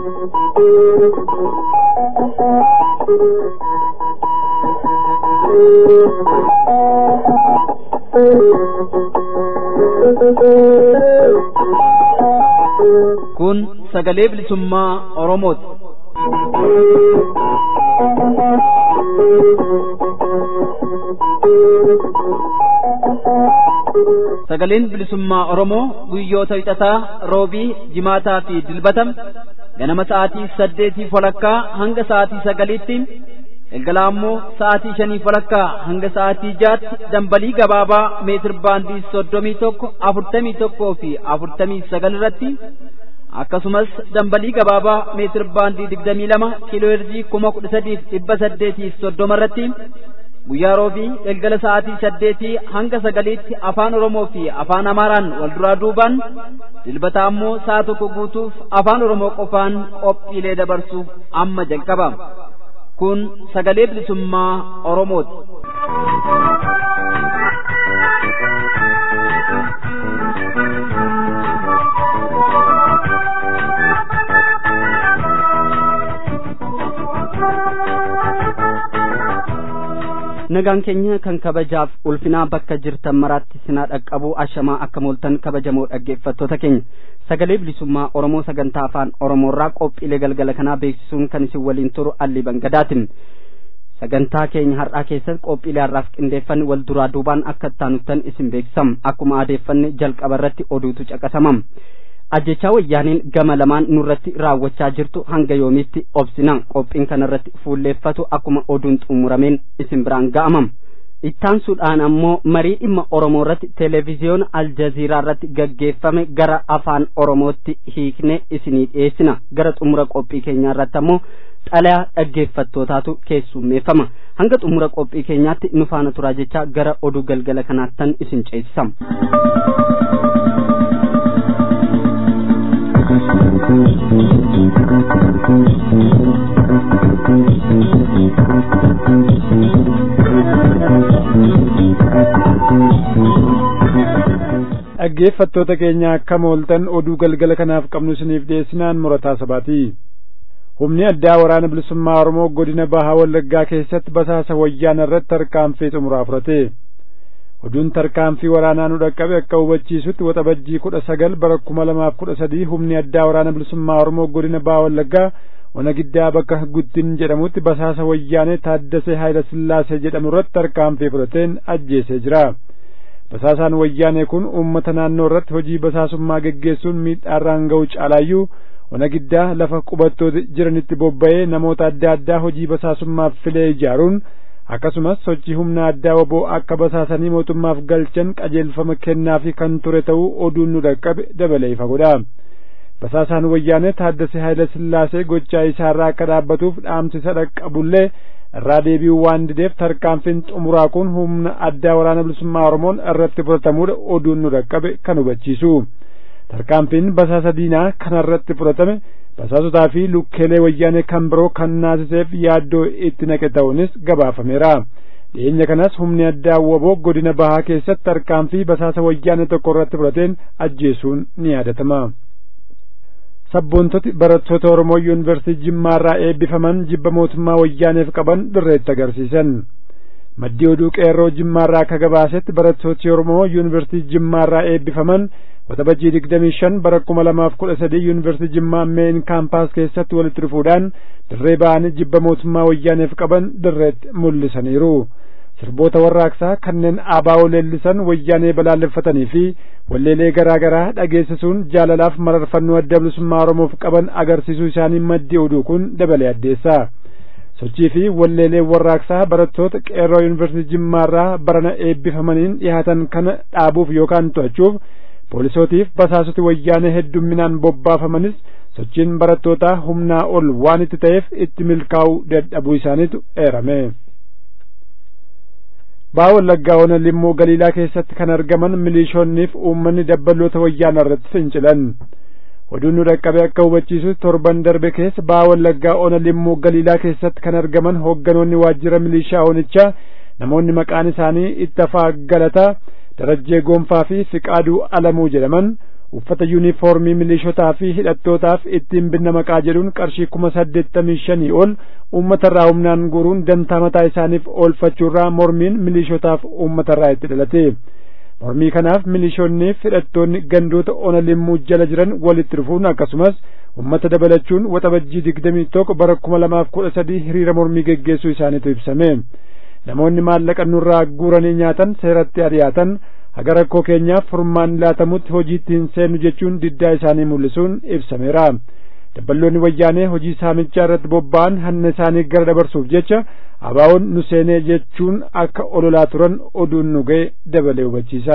Kun sagalee bilisummaa Oromooti. Sagaleen bilisummaa Oromoo guyyoota wixataa roobii jimaataa fi dilbatam ganama sa'aatii saddeetii walakkaa hanga sa'aatii sagaliitti galgala ammoo sa'aatii shanii walakkaa hanga sa'aatii jaatti dambalii gabaabaa meetir baandii soddomii tokko afurtamii tokkoo fi afurtamii sagal irratti akkasumas dambalii gabaabaa meetir baandii digdamii lama kiiloo heerzii kuma kudha sadiif dhibba saddeetiif soddoma irratti guyyaa roobii galgala sa'aatii saddeetii hanga sagaliitti afaan oromoo fi afaan amaaraan wal duraa duubaan dilbata ammoo sa'a tokko guutuuf afaan oromoo qofaan qophiilee dabarsuuf amma jalqaba kun sagalee bilisummaa oromooti. nagaan keenya kan kabajaaf ulfinaa bakka jirtan maraatti sinaa dhaqqabu ashamaa akka mooltan kabajamoo dhaggeeffattoota keenya sagalee bilisummaa oromoo sagantaa afaan oromoorraa qophiilee galgala kanaa beeksisuun kan isin waliin turu alli bangadaatiin sagantaa keenya har'aa keessatti qophiilee har'aaf qindeeffanne wal duraa duubaan akka ittaanuttan isin beeksisam akkuma aadeeffanne jalqaba irratti oduutu caqasamam ajjechaa wayyaaniin gama lamaan nurratti raawwachaa jirtu hanga yoomiitti obsina qophiin kanarratti fuulleeffatu akkuma oduun xumurameen isin biraan ga'amam ittaansuudhaan ammoo marii dhimma oromoo irratti televiziyoona aljaziiraa irratti gaggeeffame gara afaan oromootti hiikne isinii dhiyeessina gara xumura qophii keenyaa irratti ammoo xalayaa dhaggeeffattootaatu keessummeeffama hanga xumura qophii keenyaatti nu faana turaa jechaa gara oduu galgala kanaattan isin ceesisam. dhaggeeffattoota keenya akka mooltan oduu galgala kanaaf qabnu isiniif dhiyeessinaan murataa sabaati humni addaa waraana bilisummaa oromoo godina bahaa wallaggaa keessatti basaasa wayyaana irratti tarkaanfii xumuraa fudhate oduun tarkaanfii waraanaa nu dhaqqabe akka hubachiisutti waxabajjii kudha sagal bara kuma lamaaf kudha sadii humni addaa waraana bilisummaa oromoo godina bahaa wallaggaa ona giddaa bakka guddin jedhamutti basaasa wayyaanee taaddasee haayila sillaasee jedhamu irratti tarkaanfii fudhateen ajjeesee jira basaasaan wayyaanee kun uummata naannoo irratti hojii basaasummaa geggeessuun miidhaarraan ga'u caalaayyuu ona giddaa lafa qubattoota jiranitti bobba'ee namoota adda addaa hojii basaasummaaf filee ijaaruun akkasumas sochii humna addaa woboo akka basaasanii mootummaaf galchan qajeelfama kennaafi kan ture ta'uu oduun nu dhaqqabe dabalee ifa godha basaasaan wayyaanee taaddasee haayila sillaasee gochaa isaarraa akka dhaabbatuuf dhaamsi isa dhaqqabullee irraa deebi'uu waan dideef tarkaanfiin xumuraa kun humna addaa waraana bilisummaa oromoon irratti fudhatamuudha oduun nu dhaqqabe kan hubachiisu tarkaanfiin basaasa diinaa kanarratti fudhatame basaasotaa fi lukkeelee wayyaanee kan biroo kan naasiseef yaaddoo itti naqe ta'uunis gabaafameera dhiyeenya kanas humni addaa woboo godina bahaa keessatti tarkaanfii basaasa wayyaanee tokko irratti fudhateen ajjeesuun ni yaadatama sabboontoti barattoota oromoo yuunivarsiitii jimmaarraa eebbifaman jibba mootummaa wayyaaneef qaban dirreetti agarsiisan maddii oduu qeerroo jimmaarraa akka gabaasetti barattooti oromoo yuunivarsiitii jimmaarraa eebbifaman waxabajjii digdamii shan bara kuma lamaaf kudha sadii yuunivarsiitii jimmaa meen kaampaas keessatti walitti dhufuudhaan dirree ba'anii jibba mootummaa wayyaaneef qaban dirreetti mul'isaniiru sirboota warraaqsaa kanneen aabaa'oo leellisan wayyaanee balaaleffatanii fi walleelee garaa garaa dhageessisuun jaalalaaf mararfannoo adda bilisummaa oromoof qaban agarsiisuu isaanii maddi oduu kun dabalee addeessa sochii fi walleelee warraaqsaa barattoota qeerroo yuunivarsiitii jimmaarraa barana eebbifamaniin dhihaatan kana dhaabuuf yookaan to'achuuf poolisootiif basaasoti wayyaanee heddumminaan bobbaafamanis sochiin barattootaa humnaa ol waan itti ta'eef itti milkaa'uu dadhabuu isaaniitu eerame. baa wallaggaa ona limmoo galiilaa keessatti kan argaman milishoonniif uummanni dabbaloota wayyaana irratti fincilan oduun nu dhaqqabe akka hubachiisu torban darbe keessa baa wallaggaa ona limmoo galiilaa keessatti kan argaman hoogganoonni waajjira milishaa onichaa namoonni maqaan isaanii ittafaa galataa darajjee goonfaa fi fiqaaduu alamuu jedhaman uffata yuunifoormii milishotaa fi hidhattootaaf ittiin binna maqaa jedhuun qarshii kuma saddeettamii shanii ol uummatarraa humnaan guuruun dantaa mataa isaaniif oolfachuurraa mormiin milishotaaf uummatarraa itti dhalate mormii kanaaf milishoonniif hidhattoonni gandoota ona limmuu jala jiran walitti dhufuun akkasumas ummata dabalachuun waxabajjii digdamii tokko bara kuma lamaaf kudha sadii hiriira mormii geggeessuu isaaniitu ibsame namoonni maallaqa nurraa guuranii nyaatan seeratti ari'aatan haga rakkoo keenyaaf furmaan laatamutti hojiitti hin seennu jechuun diddaa isaanii mul'isuun ibsameera dabballoonni wayyaanee hojii saamichaa irratti bobba'an hanna isaanii gara dabarsuuf jecha abaawoon nu seenee jechuun akka ololaa turan oduun nu ga'e dabalee hubachiisa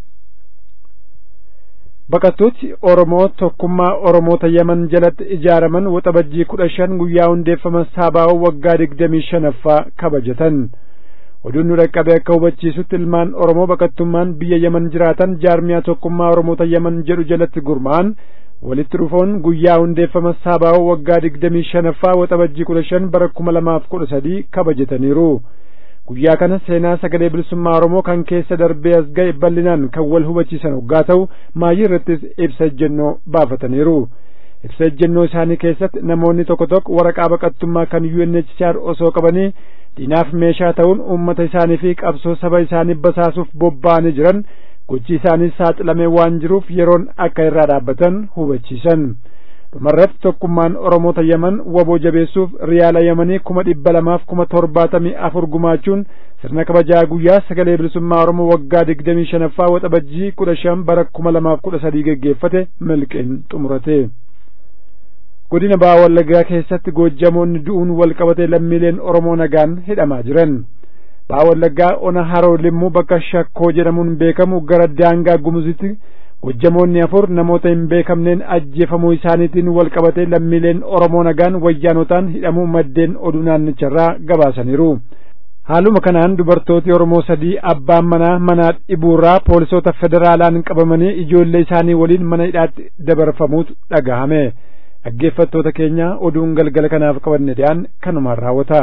baqattooti oromoo tokkummaa oromoota yaman jalatti ijaaraman waxabajjii kudha shan guyyaa hundeeffama saabaa'oo waggaa digdamii shanaffaa kabajatan oduun nu dhaqqabe akka hubachiisutti ilmaan oromoo baqattummaan biyya yaman jiraatan jaarmiyaa tokkummaa oromoota yaman jedhu jalatti gurmaa'an walitti dhufoon guyyaa hundeeffama saabaa'oo waggaa digdamii shanaffaa waxabajjii kudha shan bara kuma lamaaf kudha sadii kabajataniiru guyyaa kana seenaa sagalee bilisummaa oromoo kan keessa darbee as ga'e bal'inaan kan wal hubachiisan hoggaa ta'u maayii irrattis ibsa ejjennoo baafataniiru ibsa ejjennoo isaanii keessatti namoonni tokko tokko waraqaa baqattummaa kan UNHCR osoo qabanii diinaaf meeshaa ta'uun uummata isaanii fi qabsoo saba isaanii basaasuuf bobba'anii jiran gochi isaanii saaxilamee waan jiruuf yeroon akka irraa dhaabbatan hubachiisan dhumarratti tokkummaan oromoota yaman waboo jabeessuuf riyaala yamanii kuma dhibba lamaaf kuma torbaatamii afur gumaachuun sirna kabajaa guyyaa sagalee bilisummaa oromoo waggaa digdamii shanaffaa waxabajjii kudha shan bara kuma lamaaf kudha sadii geggeeffate milqiin xumurate godina baha wallaggaa keessatti goojjamoonni du'uun wal qabatee lammiileen oromoo nagaan hidhamaa jiran baha wallaggaa ona haroo limmuu bakka shakkoo jedhamuun beekamu gara daangaa gumuzitti goojjamoonni afur namoota hin beekamneen ajjeefamuu isaaniitiin wal qabatee lammiileen oromoo nagaan wayyaanotaan hidhamuu maddeen oduu naannicharraa gabaasaniiru haaluma kanaan dubartooti oromoo sadii abbaan manaa mana dhibuurraa poolisoota federaalaan qabamanii ijoollee isaanii waliin mana hidhaatti dabarfamuutu dhagahame dhaggeeffattoota keenya oduun galgala kanaaf qabanne dhiyaan kanumaan raawwata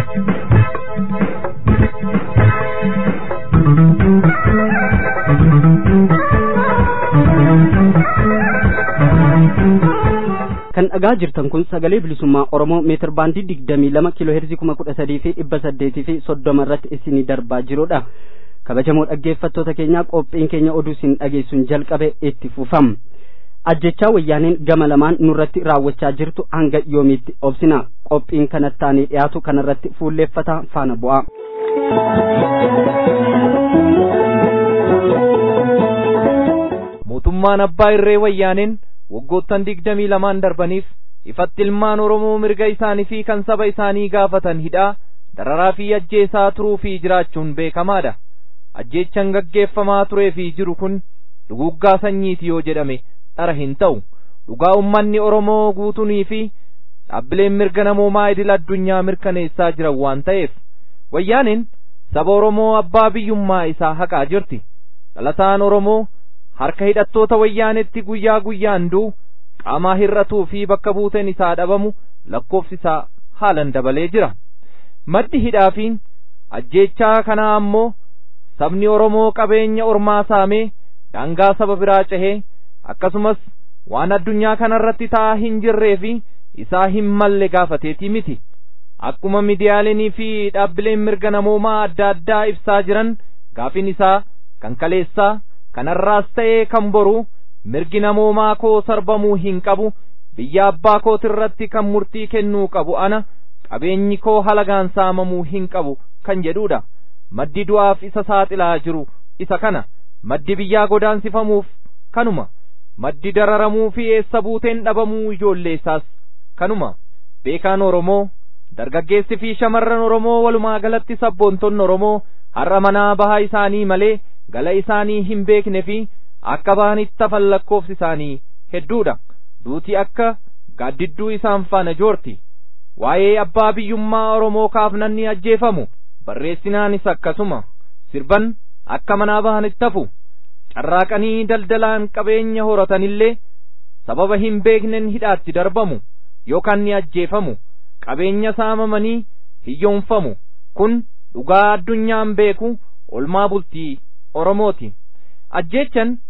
kan dhagaa jirtan kun sagalee bilisummaa oromoo meetir baandii digdamii lama kiiloo heerzii kuma kudha sadii fi dhibba saddeetii fi soddoma irratti isinii darbaa jirudha kabajamoo dhaggeeffattoota keenyaa qophiin keenya oduu isin dhageessuun jalqabe itti fufam ajjechaa wayyaaneen gama lamaan nurratti raawwachaa jirtu hanga yoomiitti obsina qophiin kanattaanii dhiyaatu kanarratti fuulleeffata faana bu'a. mootummaan abbaa irree wayyaaneen waggoottan digdamii lamaan darbaniif ifatti ilmaan oromoo mirga isaanii fi kan saba isaanii gaafatan hidhaa dararaa fi ajjeesaa turuu fi jiraachuun beekamaadha ajjeechan gaggeeffamaa turee fi jiru kun duguggaa sanyiiti yoo jedhame dhara hin ta'u dhugaa ummanni oromoo guutunii fi dhaabbileen mirga namoomaa idil addunyaa mirkaneessaa jiran waan ta'eef wayyaaneen saba oromoo abbaa biyyummaa isaa haqaa jirti dhalataan oromoo harka hidhattoota wayyaanetti guyyaa guyyaan du'u qaamaa hir'atuu fi bakka buuteen isaa dhabamu lakkoofsi isaa haalan dabalee jira maddi hidhaa fi ajjeechaa kanaa ammoo sabni oromoo qabeenya ormaa saamee daangaa saba biraa cehee akkasumas waan addunyaa kanarratti ta'aa hin jirree fi isaa hin malle gaafateetii miti akkuma midiyaalenii fi dhaabbileen mirga namoomaa adda addaa ibsaa jiran gaafin isaa kan kaleessaa kanarraas ta'ee kan boru mirgi namoomaa koo sarbamuu hin qabu biyya abbaa kootirratti kan murtii kennuu qabu ana qabeenyi koo halagaan saamamuu hin qabu kan jedhuudha maddi du'aaf isa saaxilaa jiru isa kana maddi biyyaa godaansifamuuf kanuma maddi dararamuu fi eessa buuteen dhabamuu ijoollee isaas kanuma beekaan oromoo dargaggeessi fi shamarran oromoo walumaa galatti sabboontonni oromoo har'a manaa bahaa isaanii malee gala isaanii hin beekne fi akka bahanitti hafan lakkoofsi isaanii hedduudha duuti akka gaaddidduu isaan faana joorti waa'ee abbaa biyyummaa oromoo kaafnanni ajjeefamu barreessinaanis akkasuma sirban akka manaa bahanitti hafu carraaqanii daldalaan qabeenya horatanillee sababa hin beeknen hidhaatti darbamu yookaan ni ajjeefamu qabeenya saamamanii hiyyoonfamu kun dhugaa addunyaan beeku olmaa bultii oromooti ajjeechan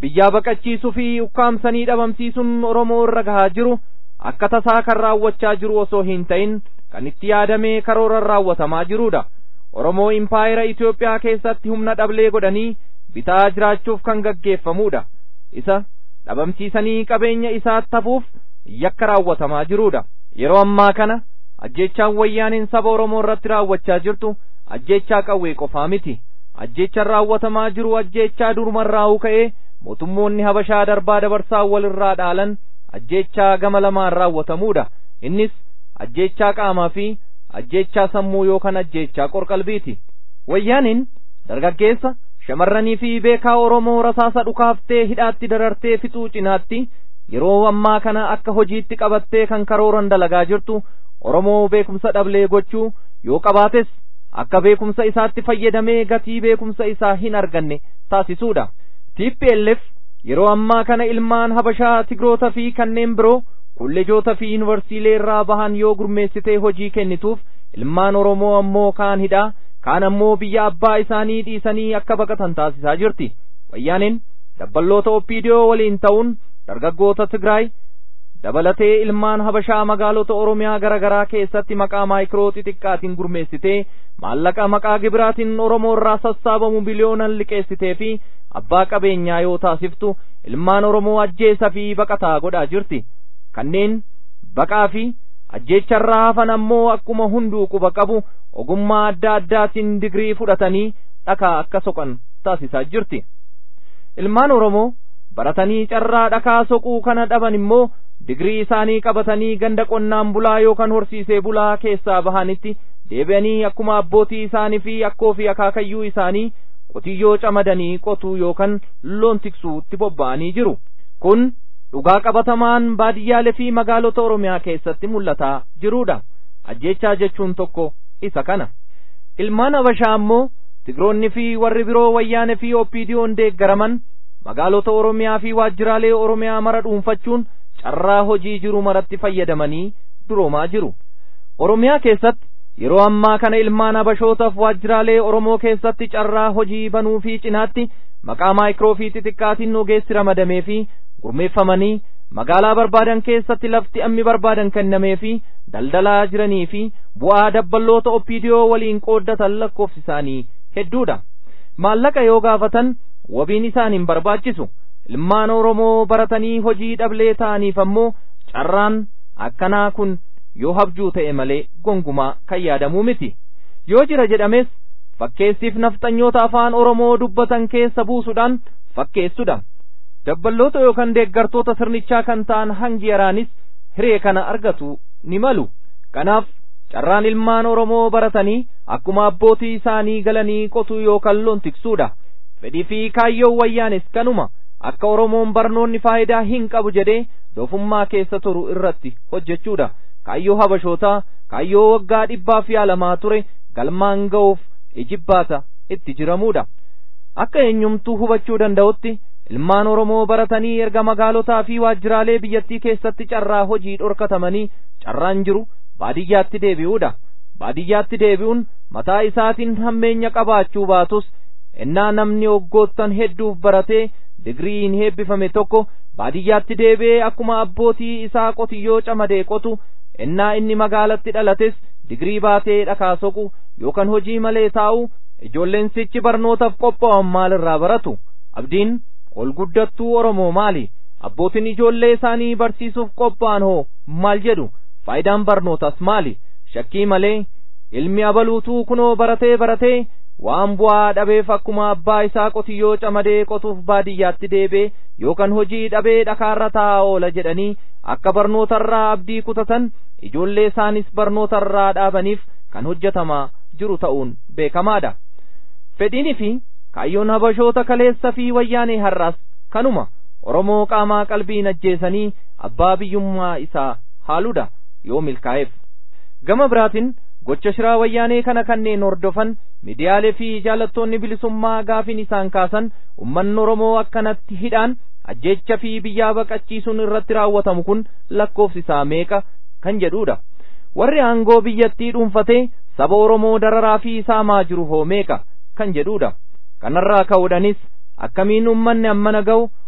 biyyaa baqachiisuu fi ukkaamsanii dhabamsiisuun oromoo irra gahaa jiru akka tasaa kan raawwachaa jiru osoo hin ta'in kan itti yaadamee karooran raawwatamaa jirudha oromoo impaayera itiyoophiyaa keessatti humna dhablee godhanii bitaa jiraachuuf kan gaggeeffamudha isa dhabamsiisanii qabeenya isaatti hafuuf yakka raawwatamaa jirudha yeroo ammaa kana ajjeechaan wayyaaniin saba oromoo irratti raawwachaa jirtu ajjeechaa qawwee qofaa miti ajjeechaan raawwatamaa jiru ajjeechaa durumarraa ka'ee mootummoonni habashaa darbaa dabarsaa walirraa dhaalan ajjeechaa gama lamaan raawwatamuudha innis ajjeechaa qaamaa fi ajjeechaa sammuu yookaan ajjeechaa qorqalbiiti wayyaaniin dargaggeessa shamarranii fi beekaa oromoo rasaasa dhukaaftee hidhaatti darartee fixuu cinaatti yeroo ammaa kana akka hojiitti qabattee kan karooran dalagaa jirtu oromoo beekumsa dhablee gochuu yoo qabaates akka beekumsa isaatti fayyadamee gatii beekumsa isaa hin arganne taasisuudha TPLF yeroo ammaa kana ilmaan habashaa tigroota fi kanneen biroo kolleejoota fi yuunivarsiilee irraa bahan yoo gurmeessitee hojii kennituuf ilmaan oromoo ammoo kaan hidhaa kaan ammoo biyya abbaa isaanii dhiisanii akka baqatan taasisaa jirti wayyaaniin dabballoota oppiidiyoo waliin ta'uun dargaggoota tigraay dabalatee ilmaan habashaa magaalota oromiyaa garaa garaa keessatti maqaa maayikiroo xixiqqaatiin gurmeessitee maallaqa maqaa gibiraatiin oromoo irraa sassaabamu biliyoonan liqeessitee fi abbaa qabeenyaa yoo taasiftu ilmaan oromoo ajjeesa fi baqataa godhaa jirti kanneen baqaa fi ajjeecharraa hafan ammoo akkuma hunduu quba qabu ogummaa adda addaatiin digrii fudhatanii dhakaa akka soqan taasisaa jirti ilmaan oromoo baratanii carraa dhakaa soquu kana dhaban immoo digrii isaanii qabatanii ganda qonnaan bulaa yookaan horsiisee bulaa keessaa bahanitti deebi'anii akkuma abbootii isaanii fi akkoo fi akaakayyuu isaanii qotiyyoo camadanii qotuu yookaan loon tiksuutti bobba'anii jiru kun dhugaa qabatamaan baadiyyaalee fi magaalota oromiyaa keessatti mul'ataa jiruudha ajjeechaa jechuun tokko isa kana ilmaan habashaa ammoo tigroonni fi warri biroo wayyaanee fi oppiidiyoon deeggaraman magaalota oromiyaa fi waajjiraalee oromiyaa mara dhuunfachuun carraa hojii jiru maratti fayyadamanii duroomaa jiru oromiyaa keessatti yeroo ammaa kana ilmaan habashootaaf waajjiraalee oromoo keessatti carraa hojii banuu fi cinaatti maqaa maayikiroo fi xixiqqaatiin ogeessi ramadamee fi gurmeeffamanii magaalaa barbaadan keessatti lafti ammi barbaadan kennamee fi daldalaa jiranii fi bu'aa dabballoota oppiidiyoo waliin qooddatan lakkoofsi isaanii hedduudha maallaqa yoo gaafatan wabiin isaan hin barbaachisu ilmaan oromoo baratanii hojii dhablee ta'aniif ammoo carraan akkanaa kun yoo habjuu ta'e malee gongumaa kan yaadamuu miti yoo jira jedhames fakkeessiif nafxanyoota afaan oromoo dubbatan keessa buusuudhaan fakkeessudha dabballoota yookaan deeggartoota sirnichaa kan ta'an hangi yaraanis hiree kana argatu ni malu kanaaf carraan ilmaan oromoo baratanii akkuma abbootii isaanii galanii qotuu yookaan loon tiksuudha fedhii fi kaayyoon wayyaanis kanuma akka oromoon barnoonni faayidaa hin qabu jedhee doofummaa keessa turu irratti hojjechuudha kaayyoo habashootaa kaayyoo waggaa dhibbaaf yaalamaa ture galmaan ga'uuf ijibbaata itti jiramuudha akka eenyumtuu hubachuu danda'utti ilmaan oromoo baratanii erga magaalotaa fi waajjiraalee biyyattii keessatti carraa hojii dhorkatamanii carraan jiru baadiyyaatti deebi'uudha baadiyyaatti deebi'uun mataa isaatiin hammeenya qabaachuu baatus ennaa namni waggoottan hedduuf baratee digriin heebbifame tokko baadiyyaatti deebi'ee akkuma abbootii isaa qotiyyoo camadee qotu ennaa inni magaalatti dhalates digrii baatee dhakaa soqu yookaan hojii malee taa'u ijoolleen sichi barnootaaf qophaa'an maalirraa baratu abdiin ol guddattuu oromoo maali abbootiin ijoollee isaanii barsiisuuf qophaa'an hoo maal jedhu faayidaan barnootas maali shakkii malee ilmi abaluutuu kunoo baratee baratee waan bu'aa dhabeef akkuma abbaa isaa qotiyyoo camadee qotuuf baadiyyaatti deebee yookaan hojii dhabee dhakaarra taa'aa oola jedhanii akka barnootarraa abdii kutatan ijoollee isaanis barnootarraa dhaabaniif kan hojjetamaa jiru ta'uun beekamaadha fedhiinii fi kaayyoon habashoota kaleessa fi wayyaanee har'aas kanuma oromoo qaamaa qalbiin ajjeesanii abbaa biyyummaa isaa haaluudha yoo milkaa'eef gama biraatiin gocha shiraa wayyaanee kana kanneen hordofan midiyaalee fi jaalattoonni bilisummaa gaafiin isaan kaasan ummanni oromoo akkanatti hidhaan ajjeecha fi biyyaa baqachiisuun irratti raawwatamu kun lakkoofsi isaa meeqa kan jedhuudha warri aangoo biyyattii dhuunfatee saba oromoo dararaa fi saamaa jiru hoo meeqa kan jedhuudha kanarraa ka'uudhanis akkamiin ummanni ammana ga'u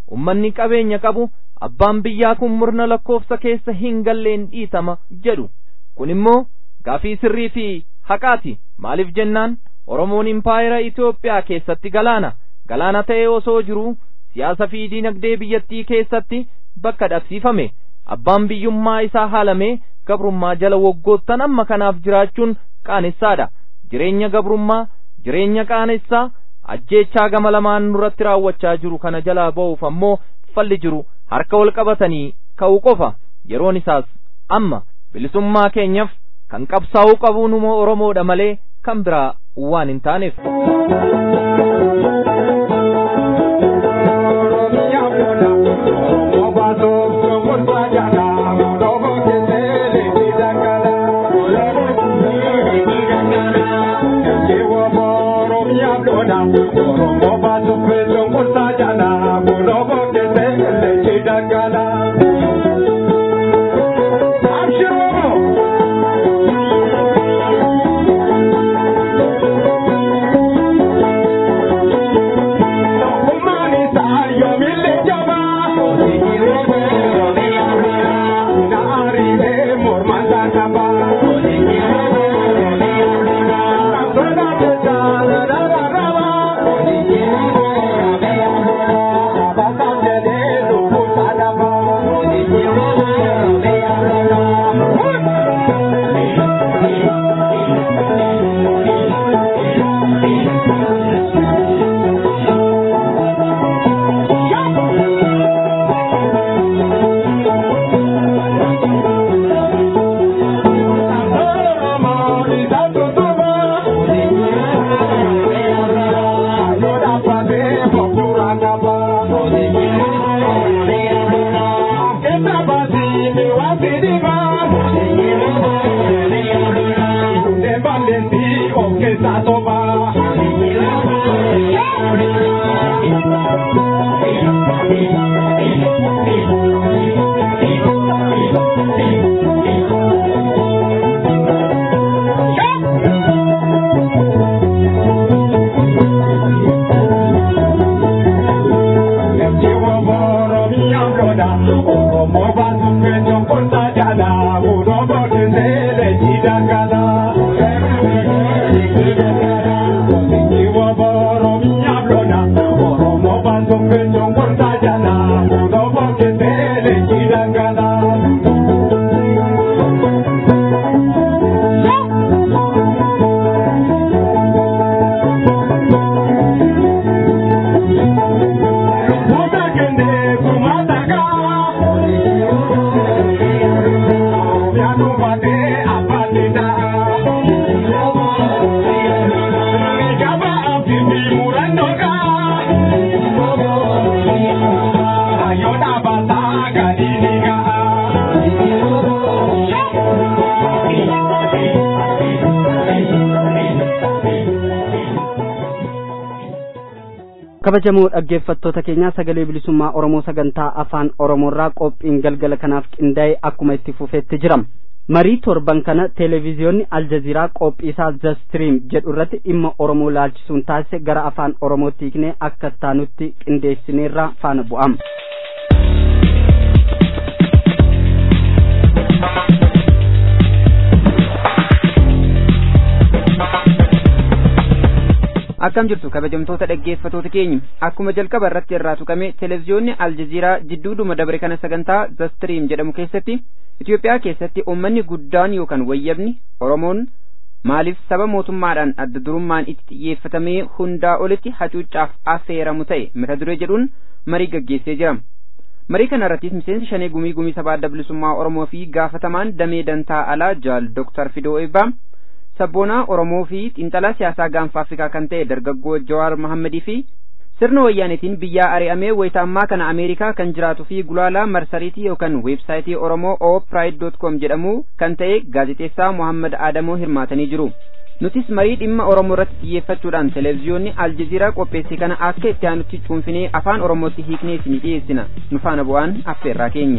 ummanni qabeenya qabu abbaan biyyaa kun murna lakkoofsa keessa hin galleen dhiitama jedhu kun immoo gaafii sirrii fi haqaati maaliif jennaan oromoon impaayera Itoophiyaa keessatti galaana galaana ta'ee osoo jiruu siyaasa fi diinagdee biyyattii keessatti bakka dhabsiifame abbaan biyyummaa isaa haalamee gabrummaa jala waggoottan amma kanaaf jiraachuun qaanessaadha jireenya gabrummaa jireenya qaanessaa ajjeechaa gama lamaan nurratti raawwachaa jiru kana jalaa ba'uuf ammoo falli jiru harka wal qabatanii ka'uu qofa yeroon isaas amma bilisummaa keenyaaf kan qabsaa'uu qabu numa oromoodha malee kan biraa waan hin taaneef. kabajamoo dhaggeeffattoota keenyaa sagalee bilisummaa oromoo sagantaa afaan oromoorraa qophiin galgala kanaaf qindaa'e akkuma itti fufeetti jira marii torban kana televiziyoonni aljaziiraa qophii isaa zastiriim jedhu irratti dhimma oromoo laalchisuun taasise gara afaan oromootti hiiknee akka taanutti qindeessineerra faana bu'am. akkam jirtu kabajamtoota dhaggeeffatoota keenya akkuma jalqaba irratti irraa tuqame televiziyoonni aljaziiraa jidduuduma dabre kana sagantaa zastiriim jedhamu keessatti Itoophiyaa keessatti uummanni guddaan yookaan wayyabni Oromoon maaliif saba mootummaadhaan adda durummaan itti xiyyeeffatamee hundaa olitti hacuuccaaf affeeramu ta'e mata duree jedhuun marii gaggeessee jira. Marii kana irrattis miseensi shanee gumii gumii sabaa adda bilisummaa Oromoo fi gaafatamaan damee dantaa alaa jaal Dooktar Fidoo Eebbaa sabboonaa Oromoo fi xiinxalaa siyaasaa gaanfa Afrikaa kan ta'e dargaggoo Jawaar Mahammadii fi sirna wayyaanetiin biyyaa ari'amee wayita ammaa kana Ameerikaa kan jiraatuu fi gulaalaa marsariitii yookaan weebsaayitii Oromoo opride.com jedhamu kan ta'e gaazexeessaa Muhammad Adamoo hirmaatanii jiru. Nutis marii dhimma Oromoo irratti xiyyeeffachuudhaan televiziyoonni Aljaziiraa qopheesse kana akka itti aanutti cuunfinee afaan Oromootti hiiknee isinii dhiyeessina. Nu faana bu'aan affeerraa keenya.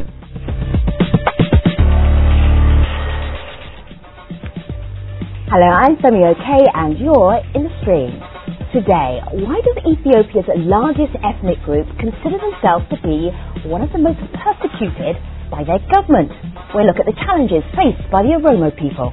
Hello, I'm Samio K and you're in the stream. today, why does Ethiopia's largest ethnic group consider themselves to be one of the most persecuted by their government? We'll look at the challenges faced by the Oromo people.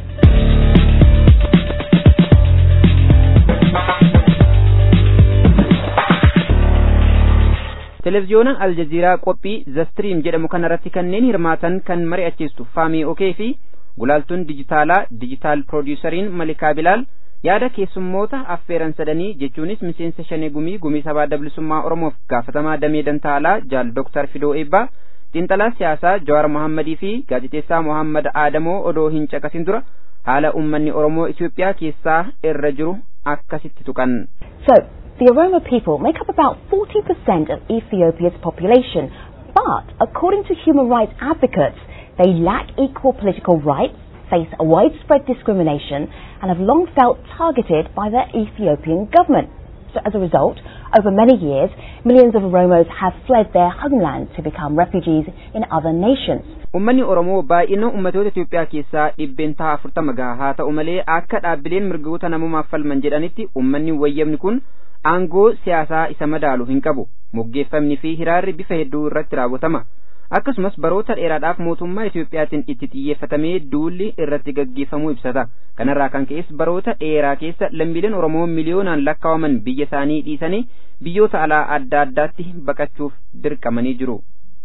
Televiziyoona Aljaziiraa qophii Zastream jedhamu kanarratti kanneen hirmaatan kan mari'achiistu Faamii Okee fi gulaaltuun dijitaalaa dijitaal piroodiisariin Malikaa Bilaal yaada keessummoota affeeran sadanii jechuunis miseensa shanee gumii gumii sabaa dablisummaa Oromoof gaafatamaa damee dantaalaa jaal Dooktar Fidoo Eebbaa xiinxalaa siyaasaa Jawaar Mohammadii fi gaazexeessaa Mohammad Aadamoo odoo hin caqasin dura haala uummanni Oromoo Itoophiyaa keessaa irra jiru akkasitti tuqan. So, the Oromo people make up about 40% of Ethiopia's population, but according to human rights advocates, they lack equal political rights, face widespread discrimination, and have long felt targeted by the Ethiopian government. So as a result, over many years, millions of Oromos have fled their homeland to become refugees in other nations. Uummanni Oromoo baay'ina uummatoota Itoophiyaa keessaa dhibbeentaa afurtama gaha haa ta'u malee akka dhaabbileen mirgoota namummaaf falman jedhanitti uummanni wayyamni kun aangoo siyaasaa isa madaalu hin qabu moggeeffamni fi hiraarri bifa hedduu irratti raawwatama akkasumas baroota dheeraadhaaf mootummaa Itoophiyaatiin itti xiyyeeffatamee duulli irratti gaggeeffamuu ibsata kanarraa kan ka'es baroota dheeraa keessa lammiileen Oromoo miliyoonaan lakkaawaman biyya isaanii dhiisanii biyyoota alaa adda addaatti baqachuuf dirqamanii jiru.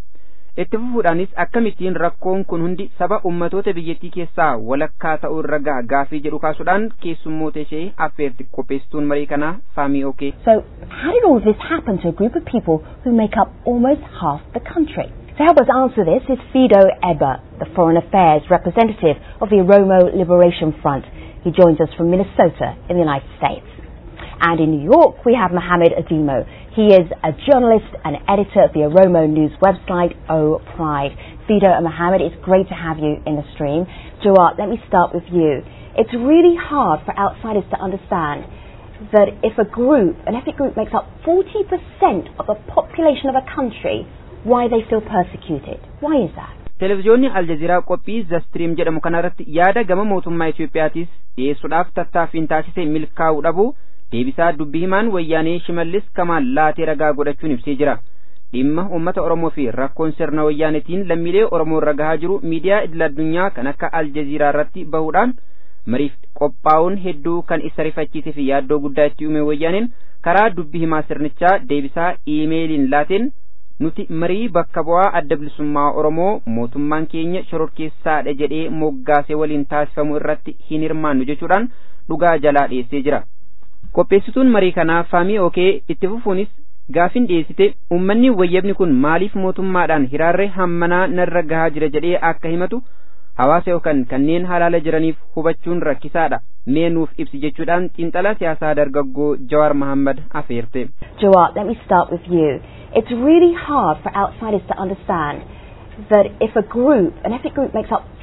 itti fufuudhaanis akkamittiin rakkoon kun hundi saba ummatoota biyyattii keessaa walakkaa ta'uu irra gaha gaafii jedhu kaasuudhaan keessummoota ishee affeerti qopheessituun marii kanaa faamii okee. So, how did all of this happen to a group of people who make up almost half the country? To help us answer this is Fido Eber, the Foreign Affairs representative of the Oromo Liberation Front. He joins us from Minnesota in the United States. And in New York, we have Mohammed Adimo. He is a journalist and editor of the Oromo News website, O Pride. Fido and Mohammed, it's great to have you in the stream. Jawad, let me start with you. It's really hard for outsiders to understand that if a group, an ethnic group, makes up 40% of the population of a country, why they feel persecuted. Why is that? Televiziyoonni Aljaziiraa qophii Zastream jedhamu kanarratti yaada gama mootummaa Itoophiyaatis dhiyeessuudhaaf tattaaffiin taasise milkaa'uu dhabu deebisaa dubbii himaan wayyaanee shimallis kamaal laatee ragaa godhachuun ibsee jira dhimma uummata oromoo fi rakkoon sirna wayyaanetiin lammiilee oromoo irra gahaa jiru miidiyaa idil addunyaa kan akka aljaziiraa irratti bahuudhaan mariif qophaa'uun hedduu kan isa rifachiisee fi yaaddoo guddaa itti uume wayyaaneen karaa dubbii himaa sirnichaa deebisaa iimeeliin laateen nuti marii bakka bu'aa adda bilisummaa oromoo mootummaan keenya shororkeessaadha jedhee moggaasee waliin taasifamu irratti hin hirmaannu jechuudhaan dhugaa jalaa dhiyeessee jira. qopheessituun marii kanaa faamii okee itti fufuunis gaafin dhiyeessite uummanni wayyabni kun maaliif mootummaadhaan hiraarree hammanaa narra gahaa jira jedhee akka himatu hawaasa yookaan kanneen halaala jiraniif hubachuun rakkisaadha mee nuuf ibsi jechuudhaan xiinxalaa siyaasaa dargaggoo Jawaar Mohammad afeerte. Jawar, let me start with you. It's really hard for outsiders to understand that if a group, an ethnic group makes up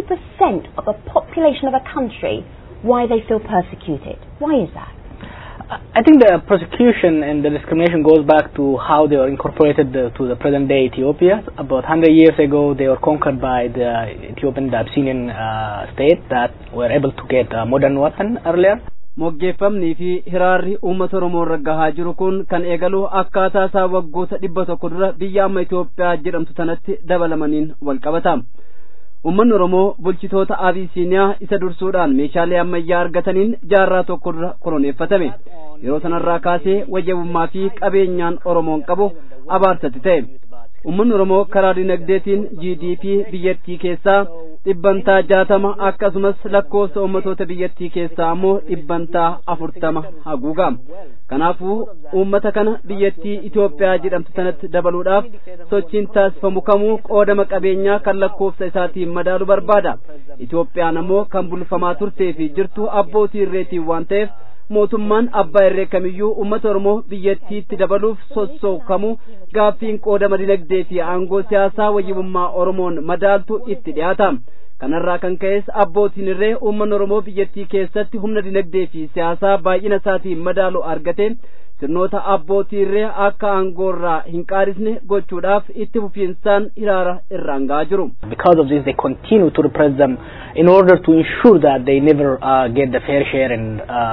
40% of the population of a country, why they feel persecuted. Why is that? I think the persecution and the discrimination goes back to how they were incorporated uh, to the present day Ethiopia. About 100 years ago, they were conquered by the Ethiopian, the Abyssinian uh, state that were able to get a modern weapon earlier. moggeeffamnii fi hiraarri uummata oromoo irra gahaa jiru kun kan eegalu akkaataa isaa waggoota dhibba tokko dura biyya amma Itoophiyaa jedhamtu sanatti dabalamaniin wal qabata. Uummanni Oromoo bulchitoota Abisiiniyaa isa dursuudhaan meeshaalee ammayyaa argataniin jaarraa tokko dura koloneeffatame. Yeroo sanarraa kaasee wayyabummaa fi qabeenyaan Oromoon qabu abaarsatti ta'e. Uummanni Oromoo karaa dinagdeetiin GDP biyyattii keessaa dhibbantaa jaatama akkasumas lakkoofsa uummatoota biyyattii keessaa ammoo dhibbantaa afurtama haguuga. Kanaafuu uummata kana biyyattii Itoophiyaa jedhamtu sanatti dabaluudhaaf sochiin taasifamu kamuu qoodama qabeenyaa kan lakkoofsa isaatiin madaalu barbaada. Itoophiyaan ammoo kan bulfamaa turtee fi jirtu abbootii irreetiin waan ta'eef mootummaan abbaa irree kamiyyuu uummata oromoo biyyattiitti dabaluuf sossookamu gaaffiin qoodama dinagdee fi aangoo siyaasaa wayyibummaa oromoon madaaltu itti dhiyaata kanarraa kan ka'es abbootiin irree uummanni oromoo biyyattii keessatti humna dinagdee fi siyaasaa baay'ina isaatiin madaalu argate sirnoota abbootii irree akka aangoorraa hin qaarisne gochuudhaaf itti fufiinsaan hiraara irraan ga'aa jiru. Because of this, they continue to repress them in order to ensure that they never uh, get the fair share and uh,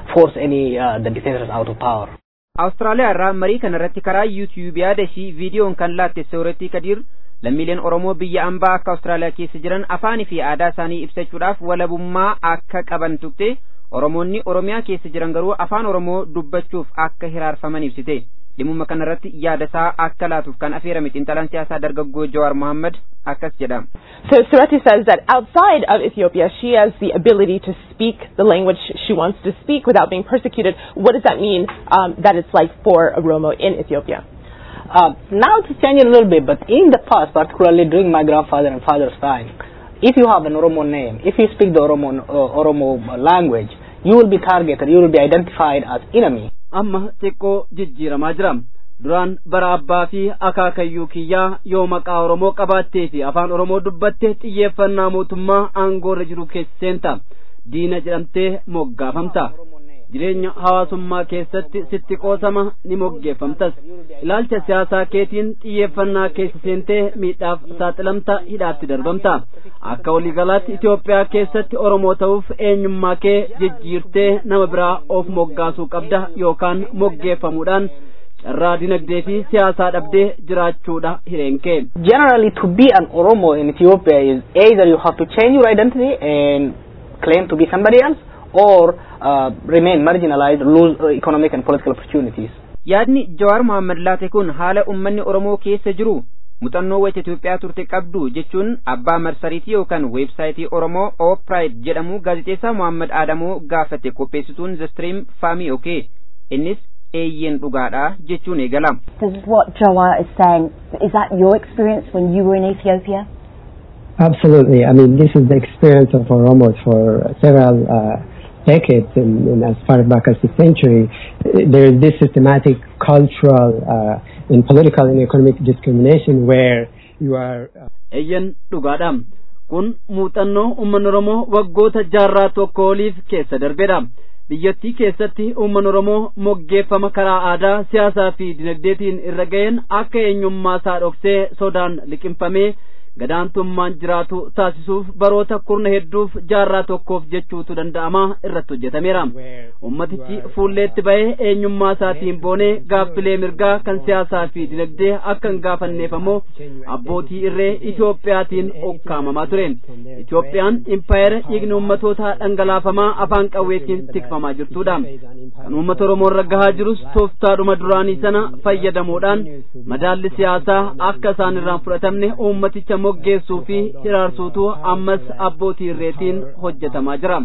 force any uh, the dictators out of power. Awustiraaliyaa irraa marii kana irratti karaa yuutiyuub yaada ishii viidiyoon kan laatte Sooretti Kadiir lammiileen Oromoo biyya ambaa akka Awustiraaliyaa keessa jiran afaanii fi aadaa isaanii ibsachuudhaaf walabummaa akka qaban tuqte Oromoonni Oromiyaa keessa jiran garuu afaan Oromoo dubbachuuf akka hiraarfaman ibsite. dhimma kanarratti yaada isaa akka laatuuf kan afeerame xiinxalaan siyaasaa dargaggoo Jawaar Mohammad akkas jedha. So Surati says that outside of Ethiopia, she has the ability to speak the language she wants to speak without being persecuted. What does that mean um, that it's like for a Romo in Ethiopia? Uh, now it's changing a little bit, but in the past, particularly during my grandfather and father's time, if you have an Oromo name, if you speak the Oromo, uh, Oromo language, you will be targeted, you will be identified as enemy. amma xiqqoo jijjiiramaa jira duraan bara abbaa fi akaakayyuu kiyyaa yoo maqaa oromoo qabaattee fi afaan oromoo dubbatte xiyyeeffannaa mootummaa aangoorra jiru keessa seenta diina jedhamtee moggaafamta jireenya hawaasummaa keessatti sitti qoosama ni moggeeffamtas ilaalcha siyaasaa keetiin xiyyeeffannaa keessa seentee miidhaaf saaxilamta hidhaatti darbamta akka waliigalaatti Itoophiyaa keessatti Oromoo ta'uuf eenyummaa kee jijjiirtee nama biraa of moggaasuu qabda yookaan moggeeffamuudhaan carraa dinagdee fi siyaasaa dhabdee jiraachuudha hireenkee. Generally, to be an Oromo in Ethiopia is either you have to change your identity and claim to be somebody else, or uh, remain marginalized, lose uh, economic and political opportunities. Yaadni Jawaar Mohammad laate kun haala uummanni Oromoo keessa jiru muuxannoo wayita Itoophiyaa turte qabdu jechuun abbaa marsariitii yookaan weebsaayitii Oromoo Oopride jedhamu gaazexeessaa Mohammad Adamoo gaafate qopheessituun The Stream Faamii Okee innis eeyyeen dhugaadha jechuun eegala. This is what Jawar is saying. Is that your experience when you were in Ethiopia? Absolutely. I mean, this is the experience of Oromos for several uh, decades and, and as far back as the century. There is this systematic cultural uh, and political and economic discrimination where you are. Uh, Eeyyan dhugaadha. Kun muuxannoo uummanni Oromoo waggoota jaarraa tokko oliif keessa darbedha. biyyattii keessatti uummanni Oromoo moggeeffama karaa aadaa siyaasaa fi dinagdeetiin irra ga'een akka eenyummaa isaa dhoksee sodaan liqimfamee gadaantummaan jiraatu taasisuuf baroota kurna hedduuf jaarraa tokkoof jechuutu danda'ama irratti hojjetameera. Ummatichi fuulleetti ba'ee eenyummaa isaatiin boonee gaaffilee mirgaa kan siyaasaa fi dinagdee akka hin gaafanneef ammoo abbootii irree Itoophiyaatiin okkaamamaa ture. Itoophiyaan impaayera dhiigni uummatootaa dhangalaafamaa afaan qawweetiin tikfamaa jirtudha. Kan uummata Oromoo irra gahaa jirus tooftaadhuma duraanii sana fayyadamuudhaan madaalli siyaasaa akka isaan irraan fudhatamne uummaticha moggeessuu fi hiraarsuutu ammas abbootii irreetiin hojjetamaa jira.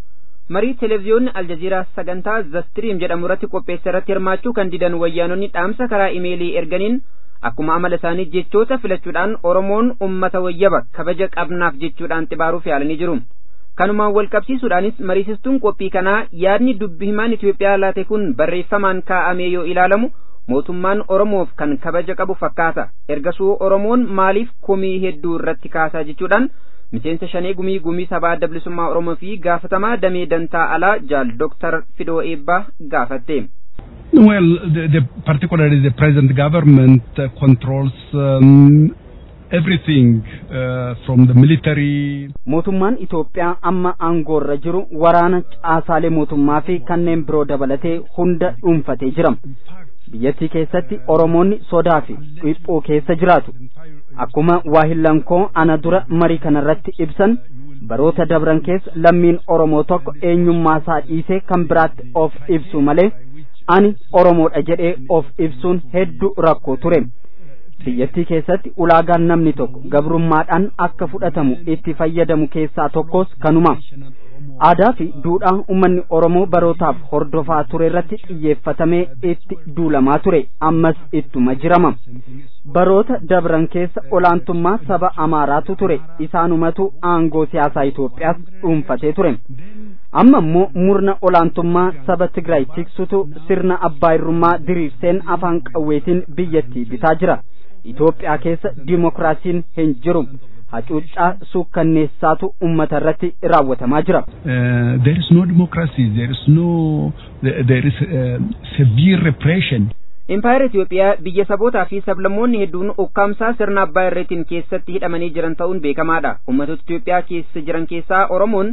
marii televiziyoonni aljaziiraa sagantaa zastiriim jedhamu irratti qopheesse irratti hirmaachuu kan didan wayyaanonni dhaamsa karaa imeelii erganiin akkuma amala isaanii jechoota filachuudhaan oromoon ummata wayyaba kabaja qabnaaf jechuudhaan xibaaruuf yaalanii jiru kanumaan wal qabsiisuudhaanis mariisistuun qophii kanaa yaadni dubbi himaan itiyoophiyaa laate kun barreeffamaan kaa'amee yoo ilaalamu mootummaan oromoof kan kabaja qabu fakkaata ergasuu oromoon maaliif komii hedduu irratti kaasaa jechuudhaan miseensa shanee gumii gumii sabaa adda bilisummaa oromoo fi gaafatamaa damee dantaa alaa jaal dooktar fidoo eebbaa gaafatte. Well, the, the, particularly the present government uh, controls um, everything uh, from the military. Mootummaan Itoophiyaa amma aangoorra jiru waraana caasaalee mootummaa fi kanneen biroo dabalatee hunda dhuunfatee jira. biyyattii keessatti oromoonni sodaa fi dhiphoo keessa jiraatu akkuma waahillankoo ana dura marii kanarratti ibsan baroota dabran keessa lammiin oromoo tokko eenyummaa isaa dhiisee kan biraatti of ibsu malee ani oromoodha jedhee of ibsuun hedduu rakkoo ture biyyattii keessatti ulaagaan namni tokko gabrummaadhaan akka fudhatamu itti fayyadamu keessaa tokkos kanuma aadaa fi duudhaa uummanni oromoo barootaaf hordofaa ture irratti xiyyeeffatamee itti duulamaa ture ammas ittuma jirama baroota dabran keessa olaantummaa saba amaaraatu ture isaanumatu aangoo siyaasaa Itoophiyaas dhuunfatee ture amma immoo murna olaantummaa saba Tigraay tiksutu sirna abbaa irrummaa diriirseen afaan qawweetiin biyyattii bitaa jira Itoophiyaa keessa dimokiraasiin hin jiru hacuuccaa suukkanneessaatu ummata irratti raawwatamaa jira. there is no democracy, there is no, there is uh, severe repression. Impaayera Itoophiyaa biyya sabootaa fi sablammoonni hedduun ukkaamsaa sirna abbaa irreetiin keessatti hidhamanii jiran ta'uun beekamaadha. Ummatoota Itoophiyaa keessa jiran keessaa Oromoon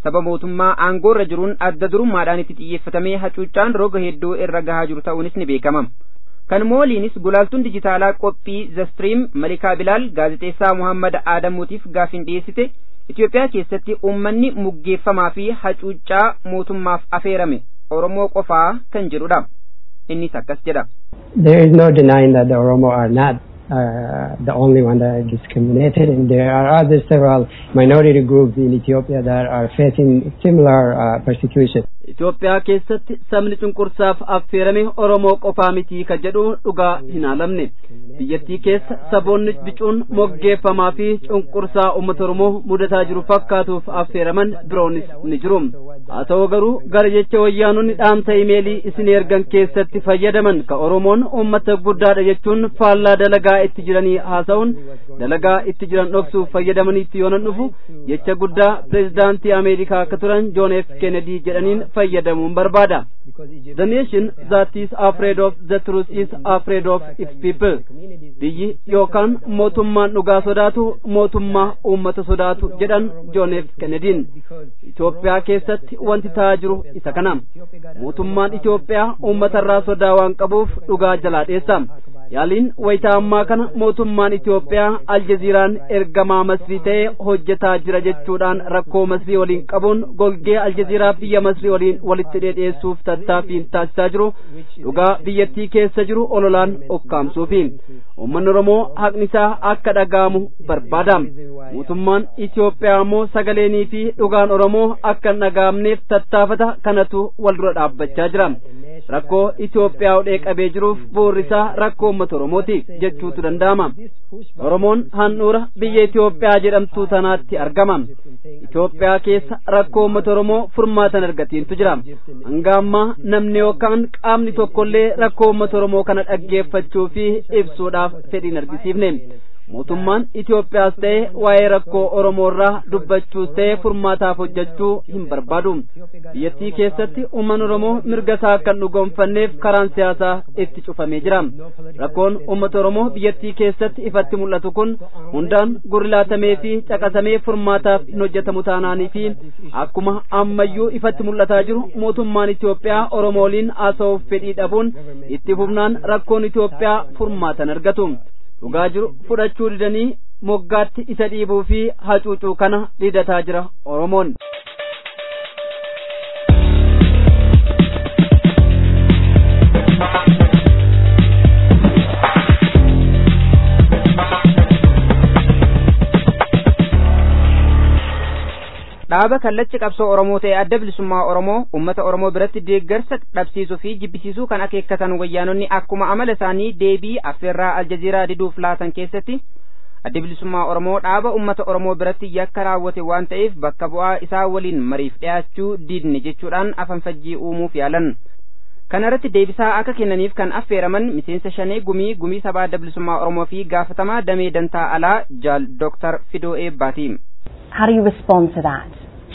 saba mootummaa aangoorra jiruun adda durummaadhaan itti xiyyeeffatamee hacuuccaan roga hedduu irra gahaa jiru ta'uunis ni beekama. kan mooliinis gulaaltuun dijitaalaa qophii zastiriim malikaa bilaal gaazexeessaa muhammad aadamuutiif gaafin dhiyeessite Itoophiyaa keessatti uummanni muggeeffamaa fi hacuuccaa mootummaaf afeerame Oromoo qofaa kan jedhudha. Innis akkas jedha. There is no denying that the Oromo are not uh, the only one that are discriminated, and there are other several minority groups in Ethiopia that are facing similar uh, persecution. Itoophiyaa keessatti sabni cunqursaaf affeerame Oromoo qofaa mitii ka jedhu dhugaa hin haalamne. Biyyattii keessa saboonni bicuun moggeeffamaa fi cunqursaa uummata Oromoo mudataa jiru fakkaatuuf affeeraman biroonis ni jiru. Haa ta'u garuu gara jecha wayyaanonni dhaamsa imeelii isin ergan keessatti fayyadaman ka Oromoon uummata guddaadha jechuun faallaa dalagaa itti jiranii haasa'uun dalagaa itti jiran dhoksuuf fayyadamaniitti yoonan dhufu jecha guddaa pireezidaantii Ameerikaa akka turan Joon F. Kennedy jedhaniin fayyadamuun barbaada. The nation that is afraid of the truth is afraid of its people. Biyyi yookaan mootummaan dhugaa sodaatu mootummaa uummata sodaatu jedhan Joon F. Kennedyin. Itoophiyaa keessatti wanti ta'aa jiru isa kana. Mootummaan Itoophiyaa uummatarraa sodaa waan qabuuf dhugaa jalaa dheessa. yaaliin wayitaa ammaa kana mootummaan Itoophiyaa aljaziiraan ergamaa masrii ta'ee hojjetaa jira jechuudhaan rakkoo masrii waliin qabuun golgee aljaziiraa biyya masrii waliin walitti dheedheessuuf tattaaffiin taasisaa jiru dhugaa biyyattii keessa jiru ololaan okkaamsuufi uummanni Oromoo haqni isaa akka dhaga'amu barbaada mootummaan Itoophiyaa ammoo sagaleenii fi dhugaan Oromoo akka hin dhaga'amneef tattaafata kanatu wal dura dhaabbachaa jira rakkoo Itoophiyaa hudhee qabee jiruuf bu'uurri isaa rakkoo uummata Oromooti jechuutu danda'ama. Oromoon handhuura biyya Itoophiyaa jedhamtuu tanaatti argama. Itoophiyaa keessa rakkoo uummata Oromoo furmaatan argatiintu jira. Hanga ammaa namni yookaan qaamni tokkollee rakkoo uummata Oromoo kana dhaggeeffachuu fi ibsuudhaaf fedhiin argisiifne. mootummaan Itoophiyaas ta'e waa'ee rakkoo Oromoo irraa dubbachuus ta'e furmaataaf hojjechuu hin barbaadu. Biyyattii keessatti uummanni Oromoo mirga isaa akka hin dhugoomfanneef karaan siyaasaa itti cufamee jira. Rakkoon uummata Oromoo biyyattii keessatti ifatti mul'atu kun hundaan gurlaatamee fi caqasamee furmaataaf hin hojjetamu taanaanii fi akkuma ammayyuu ifatti mul'ataa jiru mootummaan Itoophiyaa Oromoo waliin haasa'uuf fedhii dhabuun itti fufnaan rakkoon Itoophiyaa furmaatan argatu. dhugaa jiru fudhachuu didanii moggaatti isa dhiibuu fi hacuucuu kana didataa jira oromoon. dhaaba kallacha qabsoo oromoo ta'e adda bilisummaa oromoo ummata oromoo biratti deeggarsa dhabsiisuu fi jibbisiisuu kan akeekkatan wayyaanonni akkuma amala isaanii deebii affeerraa aljaziiraa diduuf laatan keessatti adda bilisummaa oromoo dhaaba ummata oromoo biratti yakka raawwate waan ta'eef bakka bu'aa isaa waliin mariif dhiyaachuu didne jechuudhaan afanfajjii uumuuf yaalan kana irratti deebisaa akka kennaniif kan affeeraman miseensa shanee gumii gumii sabaa adda bilisummaa oromoo fi gaafatamaa damee dantaa alaa jaal dooktar fidoo eebbaati. How do you respond to that?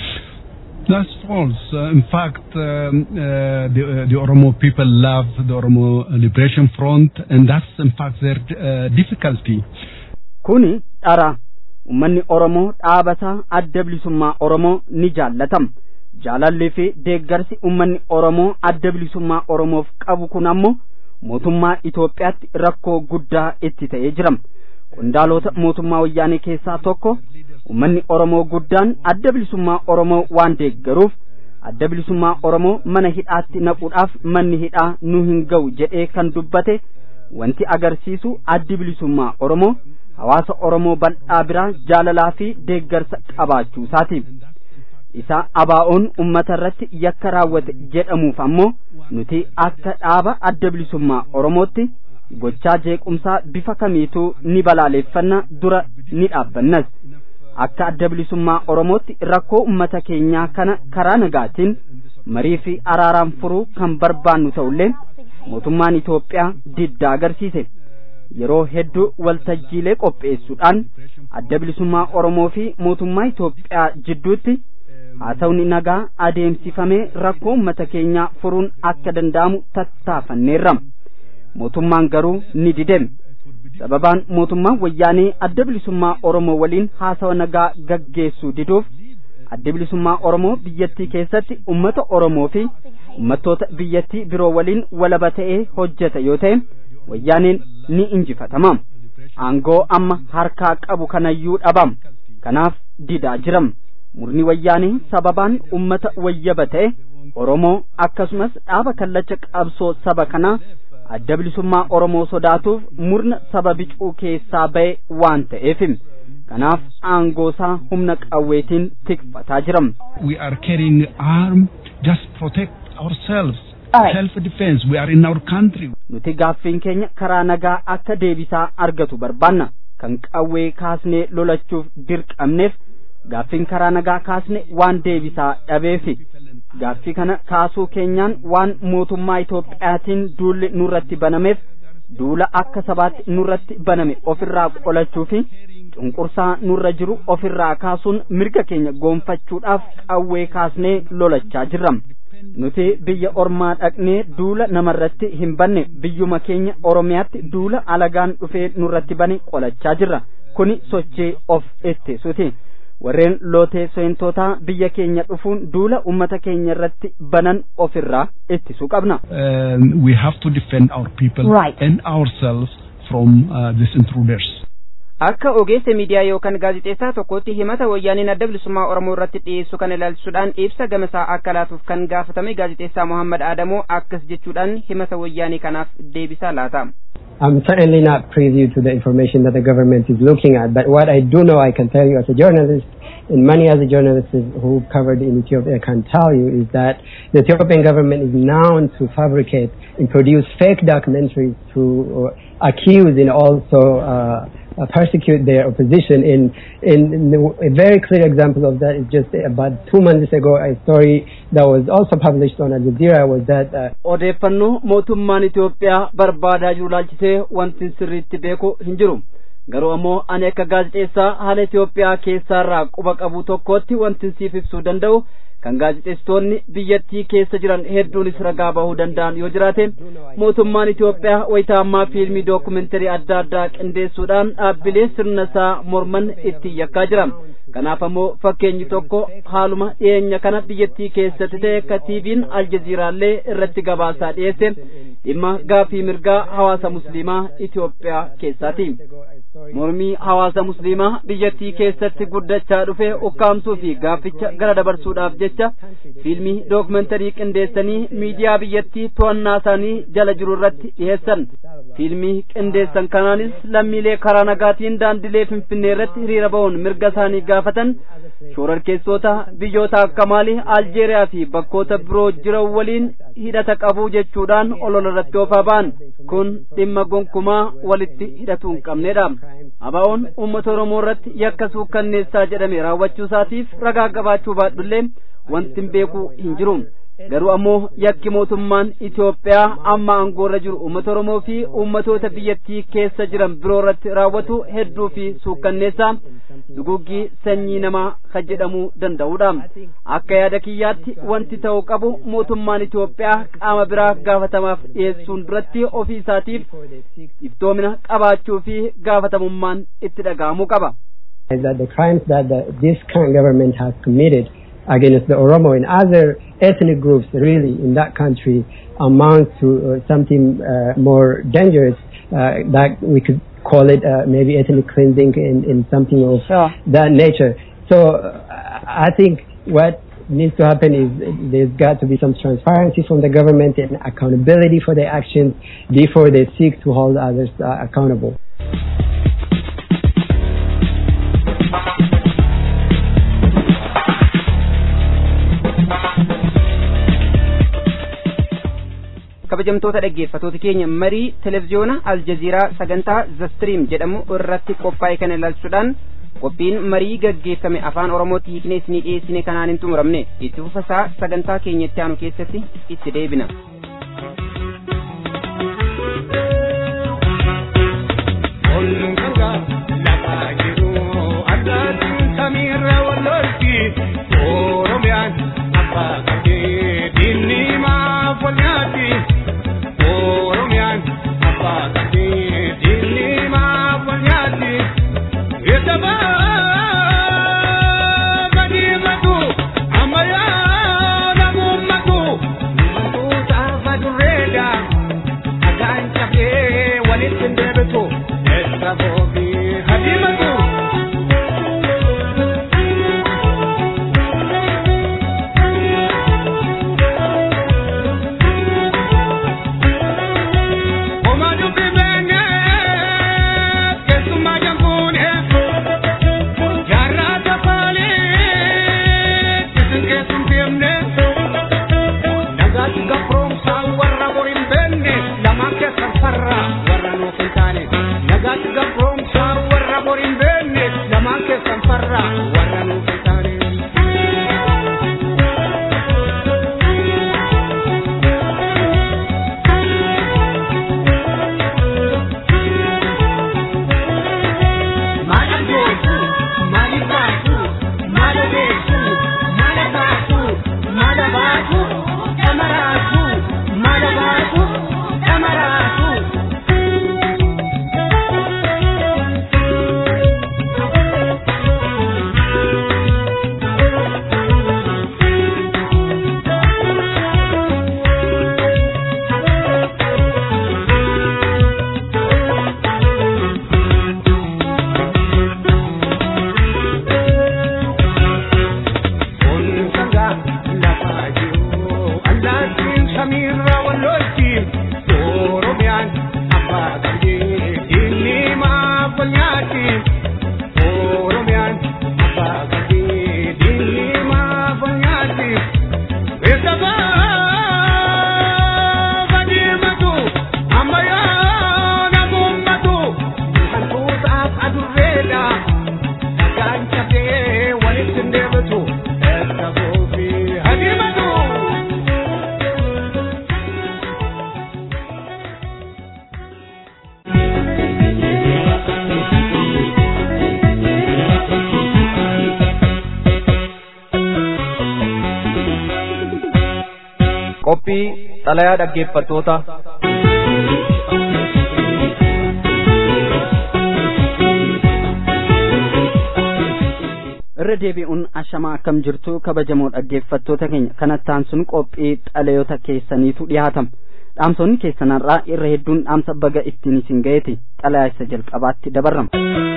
That's false. Uh, in fact, um, uh, the, uh, the Oromo people love the Oromo Liberation Front, and that's in fact their uh, difficulty. Kuni dhara uummanni Oromoo dhaabataa adda bilisummaa Oromoo ni jaallatam. Jaalallee fi deeggarsi uummanni Oromoo adda bilisummaa Oromoof qabu kun ammoo mootummaa Itoophiyaatti rakkoo guddaa itti ta'ee jira. Qondaalota mootummaa wayyaanee keessaa tokko ummanni Oromoo guddaan adda bilisummaa Oromoo waan deeggaruuf adda bilisummaa Oromoo mana hidhaatti naquudhaaf manni hidhaa nu hin ga'u jedhee kan dubbate wanti agarsiisu addi bilisummaa Oromoo hawaasa Oromoo bal'aa biraa jaalalaa fi deeggarsa qabaachuu isaati. Isa abaa'oon ummata irratti yakka raawwate jedhamuuf ammoo nuti akka dhaaba adda bilisummaa Oromootti gochaa jeequmsaa bifa kamiituu ni balaaleeffanna dura ni dhaabbannas. akka adda bilisummaa Oromootti rakkoo ummata keenyaa kana karaa nagaatiin marii fi araaraan furuu kan barbaannu ta'ullee mootummaan Itoophiyaa diddaa agarsiise. Yeroo hedduu waltajjiilee qopheessuudhaan adda bilisummaa Oromoo fi mootummaa Itoophiyaa jidduutti haasawni nagaa adeemsifamee rakkoo ummata keenyaa furuun akka danda'amu tattaafanneerra. Mootummaan garuu ni dideme. sababaan mootummaan wayyaanee adda bilisummaa Oromoo waliin haasawa nagaa gaggeessuu diduuf adda bilisummaa oromoo biyyattii keessatti ummata oromoo fi ummattoota biyyattii biroo waliin walaba ta'ee hojjeta yoo ta'e wayyaaneen ni injifatama aangoo amma harkaa qabu kanayyuu dhabam kanaaf didaa jiram murni wayyaanee sababaan ummata wayyaba ta'e oromoo akkasumas dhaaba kallacha qabsoo saba kanaa adda bilisummaa oromoo sodaatuuf murna saba bicuu keessaa ba'e waan ta'eef kanaaf aangoosaa humna qawweetiin tikfataa jiram. We are carrying arm just protect ourselves. Alright. Self defense. We are in our country. nuti gaaffiin keenya karaa nagaa akka deebisaa argatu barbaanna kan qawwee kaasnee lolachuuf dirqamneef gaaffiin karaa nagaa kaasne waan deebisaa dhabeefi gaaffii kana kaasuu keenyaan waan mootummaa Itoophiyaatiin duulli nurratti banameef duula akka sabaatti nurratti baname ofirraa qolachuu fi cunqursaa nurra jiru ofirraa kaasuun mirga keenya goonfachuudhaaf qawwee kaasnee lolachaa jirra. nuti biyya ormaa dhaqnee duula namarratti hin banne biyyuma keenya oromiyaatti duula alagaan dhufee nurratti bane qolachaa jirra kuni sochii of ittisuuti warreen lootee seentootaa biyya keenya dhufuun duula ummata keenya irratti banan ofirraa ittisuu qabna Um, we have to defend our people Right. and ourselves from uh, these intruders. akka ogeessa miidiyaa yookaan gaazixeessaa tokkotti himata wayyaaniin adda bilisummaa oromoo irratti dhiyeessu kana ilaalchisuudhaan ibsa gamasaa akka laatuuf kan gaafatame gaazixeessaa mohammad aadamoo akkas jechuudhaan himata wayyaanii kanaaf deebisaa laata I'm certainly not privy to the information that the government is looking at, but what I do know, I can tell you as a journalist, and many other journalists who covered in Ethiopia can tell you, is that the Ethiopian government is known to fabricate and produce fake documentaries to uh, accuse and also uh, uh, persecute their opposition. In, in, in the- a very clear example of that is just about two months ago, a story that was also published on Al Jazeera was that uh, odeeffannoo mootummaan Itoophiyaa barbaadaa jiru laalchisee wanti sirriitti beeku hin jiru garuu ammoo ani akka gaazexeessaa haala Itoophiyaa keessaarraa quba qabu tokkotti wanti siif ibsuu danda'u kan gaazexeessitoonni biyyattii keessa jiran hedduunis ragaa bahuu danda'an yoo jiraate mootummaan Itoophiyaa wayita ammaa fiilmii dookumenterii adda addaa qindeessuudhaan dhaabbilee sirna isaa morman itti yakkaa jira kanaaf ammoo fakkeenyi tokko haaluma dhiyeenya kana biyyattii keessatti ta'e akka tiiviin aljaziiraallee irratti gabaasaa dhiyeesse dhimma gaafii mirgaa hawaasa musliimaa Itoophiyaa keessaati. mormii hawaasa musliimaa biyyattii keessatti guddachaa dhufe ukkaamsuu fi gaafficha gara dabarsuudhaaf jecha fiilmii dookumentarii qindeessanii miidiyaa biyyattii to'annaa isaanii jala jiru irratti dhiyeessan fiilmii qindeessan kanaanis lammiilee karaa nagaatiin daandilee finfinnee irratti hiriira ba'uun mirga isaanii gaafatan shoorarkeessota biyyoota akka maalii aljeeriyaa fi bakkoota biroo jiran waliin hidhata qabu jechuudhaan olola irratti oofaa ba'an kun dhimma gonkumaa walitti hidhatu hin qabnedha abaa'oon uummata oromoo irratti yakka suukkanneessaa jedhame raawwachuu isaatiif ragaa qabaachuu baadhullee wanti hin beeku hin jiru garuu ammoo yakki mootummaan Itoophiyaa amma aangoorra jiru uummata Oromoo fi uummatoota biyyattii keessa jiran biroo irratti raawwatu hedduu fi suukkanneessaa duguggii sanyii namaa kan jedhamuu danda'udha akka yaada kiyyaatti wanti ta'uu qabu mootummaan Itoophiyaa qaama biraa gaafatamaaf dhiyeessuun duratti ofii isaatiif iftoomina qabaachuu fi gaafatamummaan itti dhaga'amuu qaba. is that the crimes that the, this current government has committed against the Oromo and other ethnic groups really in that country amounts to uh, something uh, more dangerous uh, that we could call it uh, maybe ethnic cleansing in, in something of Sure. that nature. So uh, I think what needs to happen is there's got to be some transparency from the government and accountability for their actions before they seek to hold others uh, accountable. kabajamtoota dhaggeeffatoota keenya marii televiziyoona aljaziiraa sagantaa zastiriim jedhamu irratti qophaa'e kana ilaalchuudhaan qophiin marii gaggeeffame afaan oromootti hiiknee isinii dhiyeessine kanaan hin xumuramne itti fufasaa sagantaa keenya itti aanu keessatti itti deebina It's about himatu erga foofii hadimatu. qophii xalayaa dhaggeeffattoota irra deebi'uun ashamaa akkam jirtu kabajamoo dhaggeeffattoota keenya kanattaan sun qophii xalayoota keessaniitu dhiyaatama dhaamsonni keessanarraa irra hedduun dhaamsa baga ittiin isin ga'eeti xalayaa isa jalqabaatti dabarrama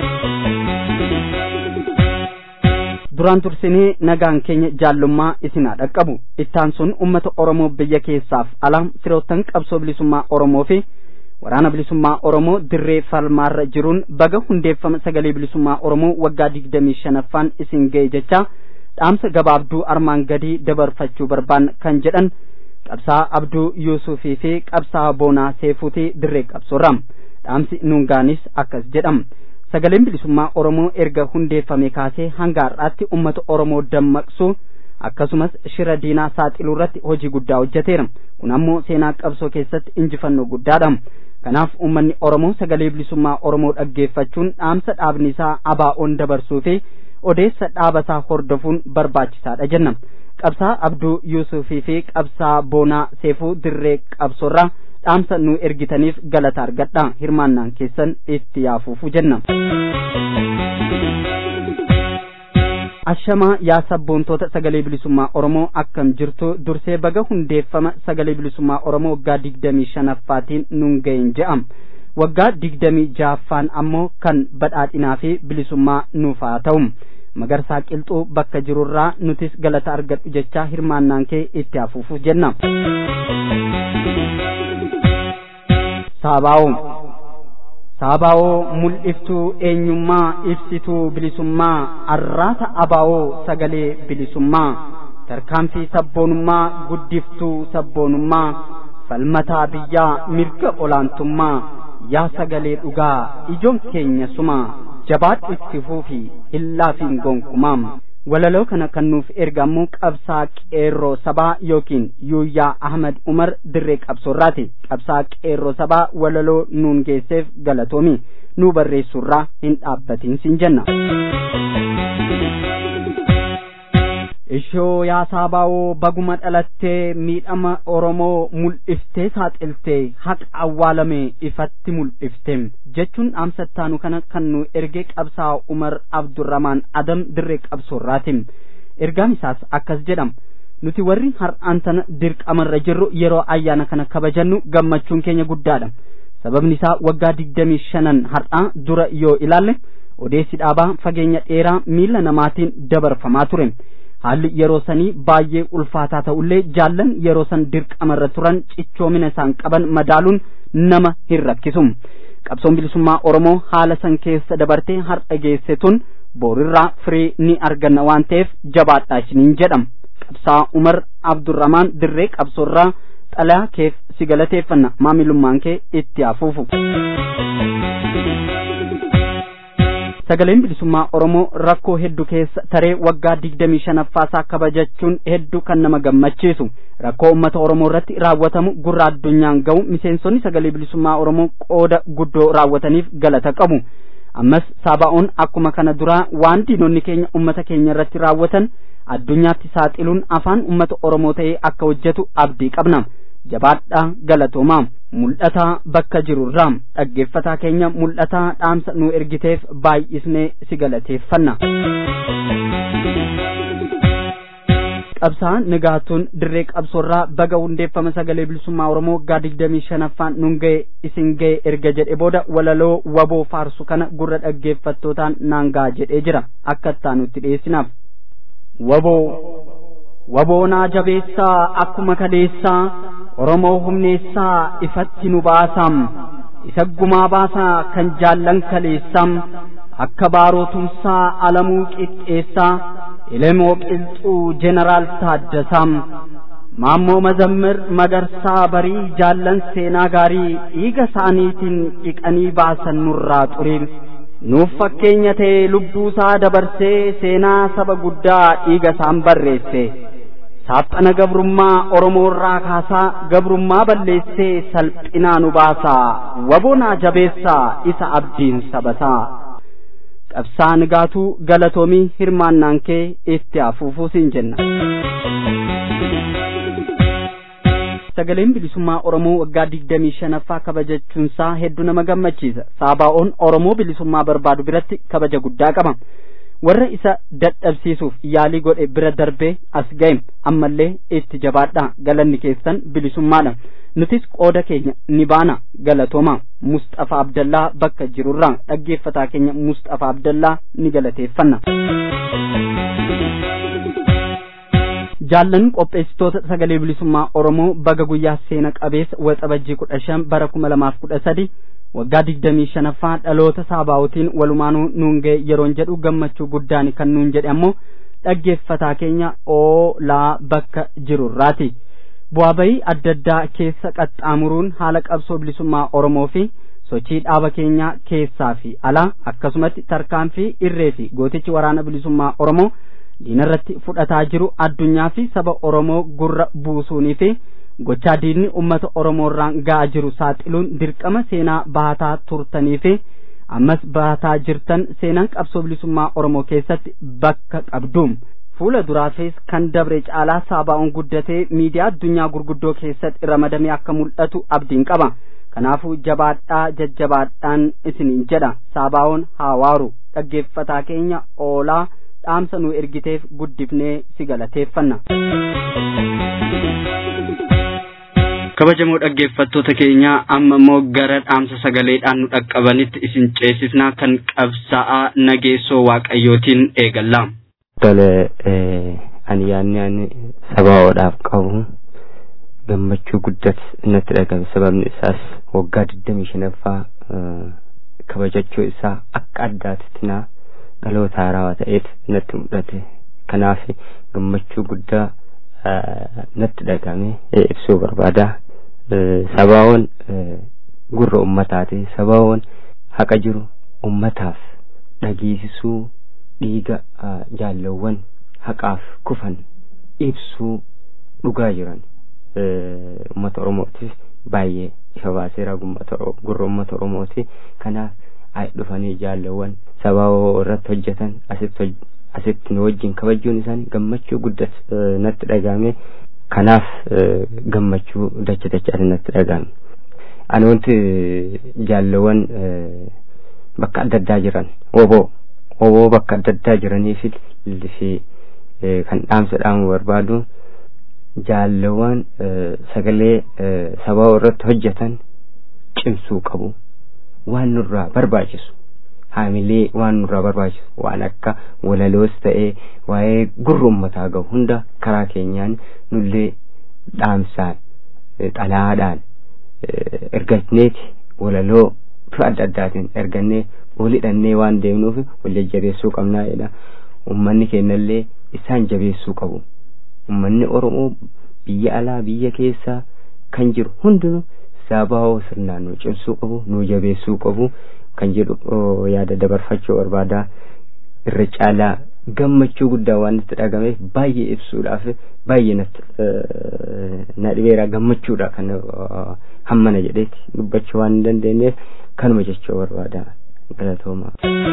duraan tursinee nagaan keenya jaallummaa isinaa dhaqqabu ittaan sun ummata oromoo biyya keessaaf alaa firoottan qabsoo bilisummaa oromoo fi waraana bilisummaa oromoo dirree falmaarra jiruun baga hundeeffama sagalee bilisummaa oromoo waggaa digdamii shanaffaan isin ga'e jecha dhaamsa gabaabduu armaan gadii dabarfachuu barbaan kan jedhan qabsaa abduu yuusufii fi qabsaa boonaa seefuutii dirree qabsoorra dhaamsi nuungaanis akkas jedhama sagaleen bilisummaa oromoo erga hundeeffame kaasee hanga har'aatti ummata oromoo dammaqsuu akkasumas shira diinaa saaxiluu irratti hojii guddaa hojjeteera kun ammoo seenaa qabsoo keessatti injifannoo guddaadha kanaaf ummanni oromoo sagalee bilisummaa oromoo dhaggeeffachuun dhaamsa dhaabni isaa abaa'oon dabarsuu fi odeessa dhaabasaa hordofuun barbaachisaadha jenna qabsaa abduu yuusufii fi qabsaa boonaa seefuu dirree qabsoorraa dhaamsa nu ergitaniif galata argadha hirmaannaan keessan itti yaafuufu jenna ashamaa yaa sabboontoota sagalee bilisummaa oromoo akkam jirtu dursee baga hundeeffama sagalee bilisummaa oromoo waggaa digdamii shanaffaatiin nun ga'een je'am waggaa digdamii jaaffaan ammoo kan badhaadhinaa fi bilisummaa nuuf haa ta'u magarsaa qilxuu bakka jirurraa nutis galata argadhu jechaa hirmaannaan kee itti hafuufu jenna saabaa'oo saabaa'oo mul'iftuu eenyummaa ibsituu bilisummaa arraata abaa'oo sagalee bilisummaa tarkaanfii sabboonummaa guddiftuu sabboonummaa falmataa biyyaa mirga olaantummaa yaa sagalee dhugaa ijoon keenya sumaa jabaadhu itti fuufi illaafiin gonkumaam walaloo kana kan nuuf erga ammoo qabsaa qeerroo sabaa yookiin yuuyyaa ahmad umar dirree qabsoorraati qabsaa qeerroo sabaa walaloo nuun geesseef galatoomi nuu barreessurraa hin dhaabbatiin sin jenna ishoo yaa saabaawoo baguma dhalattee miidhama oromoo mul'iftee saaxiltee haqa awwaalame ifatti mul'ifte jechuun dhaamsattaanu kana kan nu ergee qabsaa umar abdurramaan adam dirree qabsoorraati ergaan isaas akkas jedhama nuti warri har'aan tana dirqamarra jirru yeroo ayyaana kana kabajannu gammachuun keenya guddaadha sababni isaa waggaa digdamii shanan har'aa dura yoo ilaalle odeessi dhaabaa fageenya dheeraa miila namaatiin dabarfamaa ture haalli yeroo sanii baay'ee ulfaataa ta'ullee jaallan yeroo san dirqamarra turan cichoomina isaan qaban madaaluun nama hin rakkisu qabsoon bilisummaa oromoo haala san keessa dabartee har'a geesse tun boorirraa firii ni arganna waan ta'eef jabaadhaa isiniin jedhama qabsaa umar abdurramaan dirree qabsoorraa xalayaa keef si galateeffanna maamilummaan kee itti hafuufu. sagaleen bilisummaa oromoo rakkoo hedduu keessa taree waggaa digdamii shanaffaasaa kabajachuun hedduu kan nama gammachiisu rakkoo ummata oromoo irratti raawwatamu gurra addunyaan ga'u miseensonni sagalee bilisummaa oromoo qooda guddoo raawwataniif galata qabu ammas saaba'oon akkuma kana duraa waan diinonni keenya ummata keenya irratti raawwatan addunyaatti saaxiluun afaan ummata oromoo ta'ee akka hojjetu abdii qabna jabaadhaa galatoomaa mul'ataa bakka jirurraa dhaggeeffataa keenya mul'ataa dhaamsa nu ergiteef baay'isnee si galateeffanna. qabsaa nagaatuun dirree qabsoorraa baga hundeeffama sagalee bilisummaa oromoo waggaa digdamii shanaffaan nun ga'e isin ga'e erga jedhe booda walaloo waboo faarsu kana gurra dhaggeeffattootaan naan ga'a jedhee jira akka ittaanutti dhiyeessinaaf. waboo waboonaa jabeessaa akkuma kaleessaa oromoo humneessaa ifatti nu baasam isa gumaa baasaa kan jaallan kaleessam akka baarootumsaa alamuu qixxeessaa elemoo qilxuu jeneraal taaddasam maammoo mazammir magarsaa barii jaallan seenaa gaarii dhiiga isaaniitiin dhiqanii baasan nurraa xurii nuuf fakkeenya ta'e lubbuusaa dabarsee seenaa saba guddaa dhiiga isaan barreesse saaphana gabrummaa oromoorraa kaasaa gabrummaa balleessee salphinaa nu baasaa wabonaa jabeessaa isa abdiin sabasaa qabsaa nigaatuu galatoomii hirmaannaan kee itti afuufuu siin jenna sagaleen bilisummaa oromoo waggaa digdamii shanaffaa kabajachuunsaa hedduu nama gammachiisa saabaa'oon oromoo bilisummaa barbaadu biratti kabaja guddaa qaba warra isa dadhabsiisuuf yaalii godhe bira darbee as ga'e ammallee itti jabaadhaa galanni keessan bilisummaadha nutis qooda keenya ni baana galatooma musxafaa abdallaa bakka jirurraa dhaggeeffataa keenya musxafaa abdallaa ni galateeffanna jaallan qopheessitoota sagalee bilisummaa oromoo baga guyyaa seena qabeessa waxabajjii kudha shan bara kuma lamaaf kudha sadi waggaa digdamii shanaffaa dhaloota saabaa'otiin walumaanuu nuun ga'e yeroon jedhu gammachuu guddaan kan nuun jedhe ammoo dhaggeeffataa keenya oolaa bakka jirurraati bu'aa bayii adda addaa keessa qaxxaamuruun haala qabsoo bilisummaa oromoo fi sochii dhaaba keenyaa keessaa fi alaa akkasumatti tarkaanfii irree fi gootichi waraana bilisummaa oromoo diinarratti fudhataa jiru addunyaa fi saba oromoo gurra buusuunii fi gochaa diinni ummata oromoorraan ga'aa jiru saaxiluun dirqama seenaa baataa turtanii fi ammas baataa jirtan seenaan qabsoo bilisummaa oromoo keessatti bakka qabduum fuula duraafis kan dabre caalaa saabaa'uun guddatee miidiyaa addunyaa gurguddoo keessatti ramadamee akka mul'atu abdiin qaba kanaafuu jabaadhaa jajjabaadhaan isiniin jedha saabaa'uun haawaaru dhaggeeffataa keenya oolaa dhaamsa nu ergiteef guddifnee si galateeffanna. kabajamoo dhaggeeffattoota keenya amma immoo gara dhaamsa sagaleedhaan nu dhaqqabanitti isin ceesifnaa kan qabsaa'aa nageessoo waaqayyootiin eegalla. Tole ani yaadni ani sabaa'oodhaaf qabu gammachuu guddat natti dhagame sababni isaas waggaa digdamii shanaffaa kabajachuu isaa akka addaatitti naa dhaloota haarawaa ta'eef natti mul'ate kanaaf gammachuu guddaa natti dhagame ibsuu barbaada sabaa'oon gurra ummataati sabaa'oon haqa jiru ummataaf dhageessisuu dhiiga jaallawwan haqaaf kufan ibsuu dhugaa jiran ummata oromootiif baay'ee ifa baaseera gurra ummata oromooti kanaaf ay dhufanii jaallawwan sabaa'oo irratti hojjetan asitti asitti nu wajjin kabajuun isaanii gammachuu guddat natti dhagahame kanaaf gammachuu dacha dachaati natti dhagahame ani wanti jaallawwan bakka adda addaa jiran oboo oboo bakka adda addaa jiranii fi fi kan dhaamsa dhaamu barbaadu jaallawwan sagalee sabaa'oo irratti hojjetan cimsuu qabu waan nurraa barbaachisu haamilee waan nurraa barbaachisu waan akka walaloos ta'ee waa'ee gurra ummataa gahu hunda karaa keenyaan nullee dhaamsaan xalaadhaan ergatneeti walaloo bifa adda addaatiin ergannee walidhannee waan deemnuuf wal jajjabeessuu qabnaa jedha ummanni keenyallee isaan jabeessuu qabu ummanni oromoo biyya alaa biyya keessaa kan jiru hundinuu sabaa'oo sirnaan nu cimsuu qabu nu jabeessuu qabu kan jedhu yaada dabarfachuu barbaada irra caalaa gammachuu guddaa waan itti dhagameef baay'ee ibsuudhaaf baay'ee natti na dhibeera gammachuudha kan hammana jedheeti dubbachuu waan hin dandeenyeef kanuma jechuu barbaada galatooma.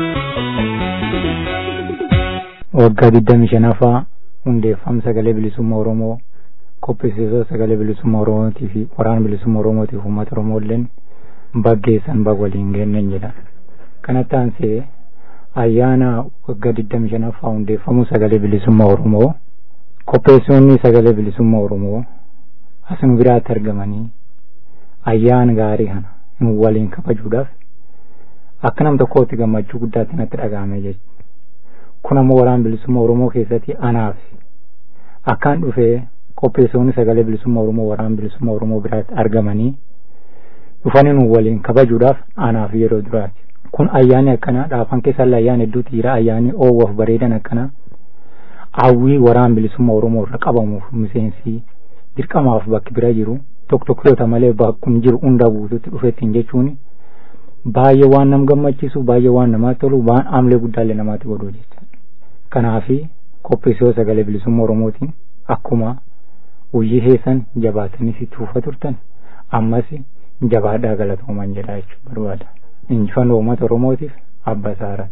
waggaa digdamii shanaffaa hundeeffama sagalee bilisummaa oromoo qopheessitoota sagalee bilisummaa oromootii fi waraana bilisummaa oromootiif uummata oromoolleen baggeessan bag waliin geenne jedha kanatti aansee ayyaana waggaa digdami shanaffaa hundeeffamuu sagalee bilisummaa oromoo qopheessitoonni sagalee bilisummaa oromoo as nu biraatti argamanii ayyaana gaarii kana nu waliin kabajuudhaaf akka nam tokkootti gammachuu guddaatti natti dhaga'ame jechuudha kun ammoo waraana bilisummaa oromoo keessatti anaaf akkaan dhufee qopheessitoonni sagalee bilisummaa oromoo waraana bilisummaa oromoo biraatti argamanii dhufanii nu waliin kabajuudhaaf anaaf yeroo duraati kun ayyaanni akkanaa dhaafan keessallee ayyaana hedduutu jira ayyaanni oowwaaf bareedan akkanaa hawwii waraana bilisummaa oromoo irra qabamuuf miseensi dirqamaaf bakki bira jiru tokko tokkoota malee bakkun jiru hunda guututti dhufettiin jechuun baay'ee waan nam gammachiisu baay'ee waan namaatti tolu waan amlee guddaallee namaatti godhu jecha kanaafi qopheessoo sagalee bilisummaa oromootiin akkuma hojii keessan jabaatanii itti fufaa turtan ammas jabaadhaa galatoomaa jedha jechuu barbaada injifannoo uummata oromootiif abba saara.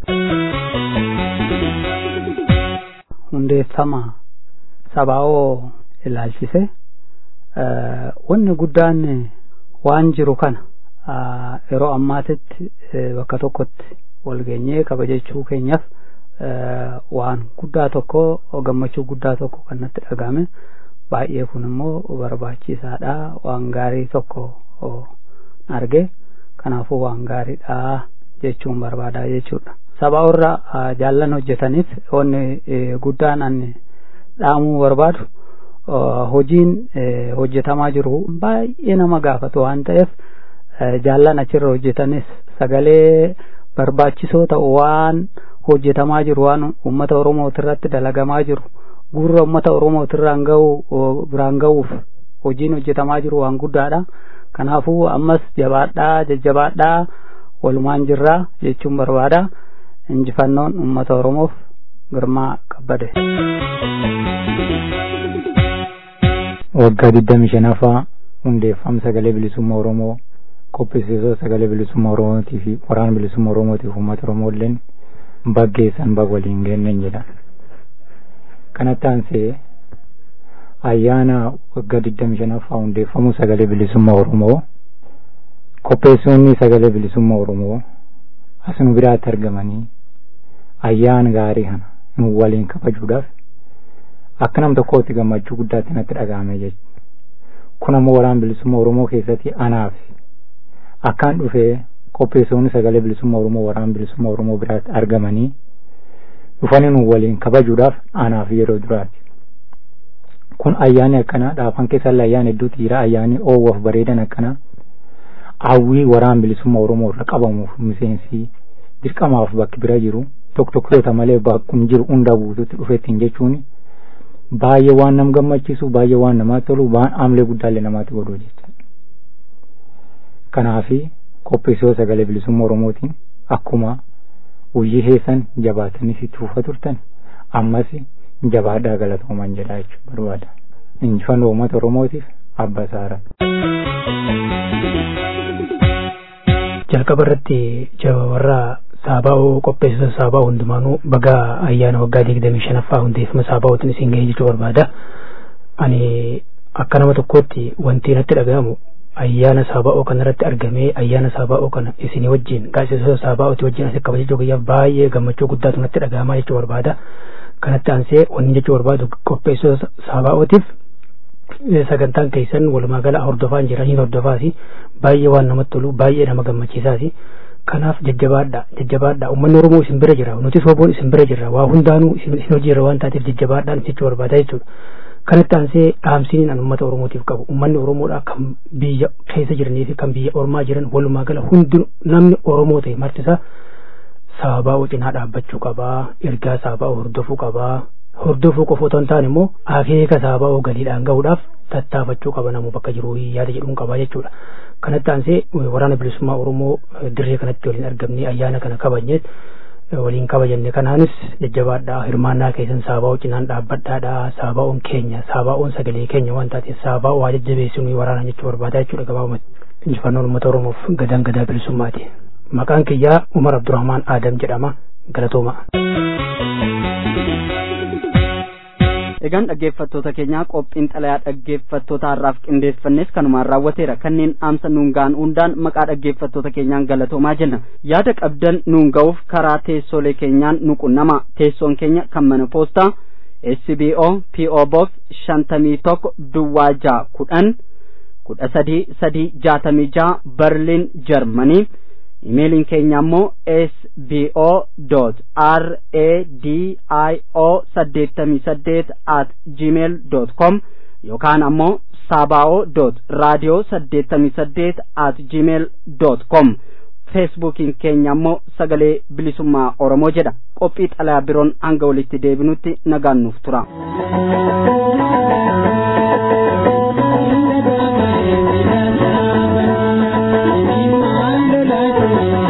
hundeeffama sabaa'oo ilaalchise wanni guddaan waan jiru kana yeroo ammaatitti bakka tokkotti wal geenyee kabajachuu keenyaaf waan guddaa tokko gammachuu guddaa tokko kan natti dhagahame baay'ee kun immoo barbaachisaadha waan gaarii tokko arge kanaafuu waan gaariidha jechuun barbaadaa jechuudha sabaa irra jaallan hojjetaniif wanni guddaan ani dhaamuu barbaadu hojiin hojjetamaa jiru baay'ee nama gaafatu waan ta'eef jaallan achirra hojjetanis sagalee barbaachisoo ta'u waan hojjetamaa jiru waan uummata oromootirratti dalagamaa jiru gurra uummata oromootirraan ga'u biraan ga'uuf hojiin hojjetamaa jiru waan guddaadha kanaafuu ammas jabaadhaa jajjabaadhaa walumaan jirraa jechuun barbaada injifannoon uummata oromoof girmaa qabbade. waggaa digdami shanaffaa hundeeffama sagalee bilisummaa oromoo qopheessitoota sagalee bilisummaa oromootii fi waraana bilisummaa oromootiif uummata oromoolleen baggeessan bag waliin geenneen jedha kanatti aansee ayyaana waggaa digdami shanaffaa hundeeffamuu sagalee bilisummaa oromoo qopheessonni sagalee bilisummaa oromoo asuma biraatti argamanii ayyaana gaarii kana nu waliin kabajuudhaaf akka nam tokkootti gammachuu guddaatti natti dhaga'ame jechuudha kun ammoo waraana bilisummaa oromoo keessatti anaaf akkaan dhufee qopheessonni sagalee bilisummaa oromoo waraana bilisummaa oromoo biraatti argamanii dhufanii nu waliin kabajuudhaaf anaaf yeroo duraati kun ayyaani akkanaa dhaafan keessallee ayyaana hedduutu jira ayyaani oowwaaf bareedan akkanaa hawwii waraana bilisummaa oromoo irra qabamuuf miseensi dirqamaaf bakki bira jiru tokko tokkoota malee bakkuma jiru hunda guututti dhufettiin jechuun baay'ee waan nam gammachiisu baay'ee waan namaatti tolu waan amlee guddaallee namaatti godhu jecha kanaafi qopheessoo sagalee bilisummaa oromootiin akkuma hojii keessan jabaatanii itti fufaa turtan ammas jabaadhaa galatoomaa jedha jechuu barbaada injifannoo uummata oromootiif abba saara. jalqaba irratti warra saabaa'oo qopheessitoota saabaa'oo hundumaanuu baga ayyaana waggaa digdamii shanaffaa hundeeffama saabaa'ootiin isin ga'ee jechuu barbaada ani akka nama tokkootti wanti natti dhaga'amu ayyaana saabaa'oo kanarratti argamee ayyaana saabaa'oo kana isinii wajjin gaazexeessitoota saabaa'ooti wajjin asii kabajachuu guyyaaf baay'ee gammachuu guddaatu natti dhaga'amaa jechuu barbaada kanatti aansee wanni jechuu barbaadu qopheessitoota saabaa'ootiif sagantaan keessan walumaa gala hordofaa jiranii hordofaasi baay'ee waan namatti tolu baay'ee nama gammachiisaasi kanaaf jajjabaadha jajjabaadha uummanni oromoo isin bira jira nutis woboon isin bira jirra waa hundaanuu isin hojiirra waan taateef jajjabaadhaan jechuu barbaada jechuudha kanatti aansee dhaamsiin an uummata oromootiif qabu uummanni oromoodha kan biyya keessa jiranii fi kan biyya ormaa jiran walumaa gala hundi namni oromoo ta'e martisaa saabaa'oo cinaa dhaabbachuu qabaa ergaa saabaa'oo hordofuu qabaa hordofuu qofa otoo hin taane immoo akeeka saabaa'oo galiidhaan gahuudhaaf tattaafachuu qaba namu bakka jiru yaada jedhuun qabaa jechuudha kanatti aansee waraana bilisummaa oromoo dirree kanatti waliin argamnee ayyaana kana kabajneet waliin kabajanne kanaanis jajjabaadhaa hirmaannaa keessan saabaa'oo cinaan dhaabbadhaadha saabaa'oon keenya saabaa'oon sagalee keenya waan taateef saabaa'oo waa jajjabeessinuu waraana jechuu barbaadaa jechuudha gabaabumatti injifannoon uummata oromoof gadaan gadaa bilisummaati maqaan kiyyaa umar abdurrahmaan aadam jedhama galatooma. egaan dhaggeeffattoota keenyaa qophiin xalayaa dhaggeeffattoota har'aaf qindeeffannes kanumaan raawwateera kanneen dhaamsa nuun ga'an hundaan maqaa dhaggeeffattoota keenyaan galatoomaa jenna yaada qabdan nuun ga'uuf karaa teessoolee keenyaan nu qunnama teessoon keenya kan mana poostaa SBO PO Box shantamii tokko Duwwaa ja'a kudhan kudha sadii sadii jaatamii ja'a Berliin Jarmanii imeeliin keenya ammoo sbo dot r a d i o saddeettamii saddeet at gmail dot com yookaan ammoo saaba'oo dot raadiyoo saddeettamii saddeet at gmail dot com feesbuukiin keenya ammoo sagalee bilisummaa oromoo jedha qophii xalayaa biroon hanga walitti deebinutti nagaan nuuf tura. Thank you.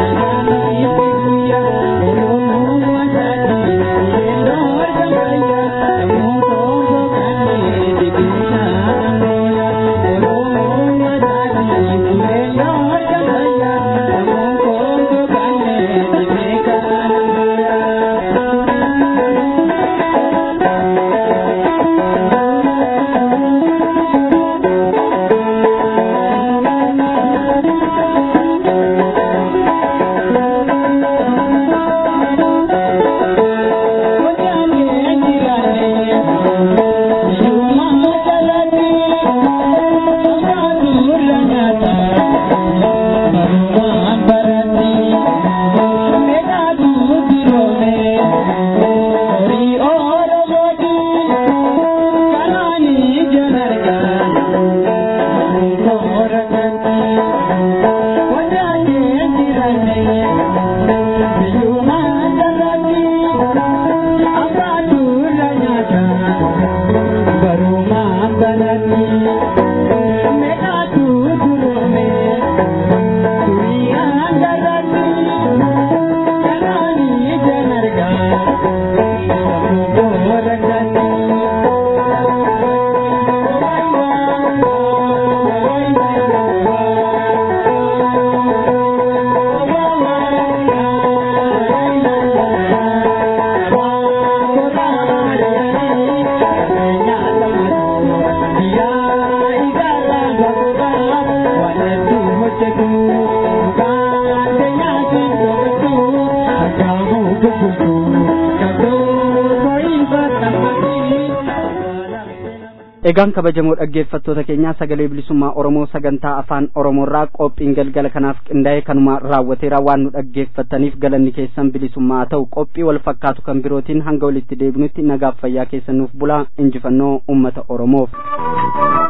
egaan kabajamoo dhaggeeffattoota keenyaa sagalee bilisummaa oromoo sagantaa afaan oromoorraa qophiin galgala kanaaf qindaa'e kanuma raawwateera waan nu dhaggeeffattaniif galanni keessan bilisummaa ta'u qophii wal fakkaatu kan birootiin hanga walitti deebinutti nagaaf fayyaa keessan nuuf bulaa injifannoo ummata oromoof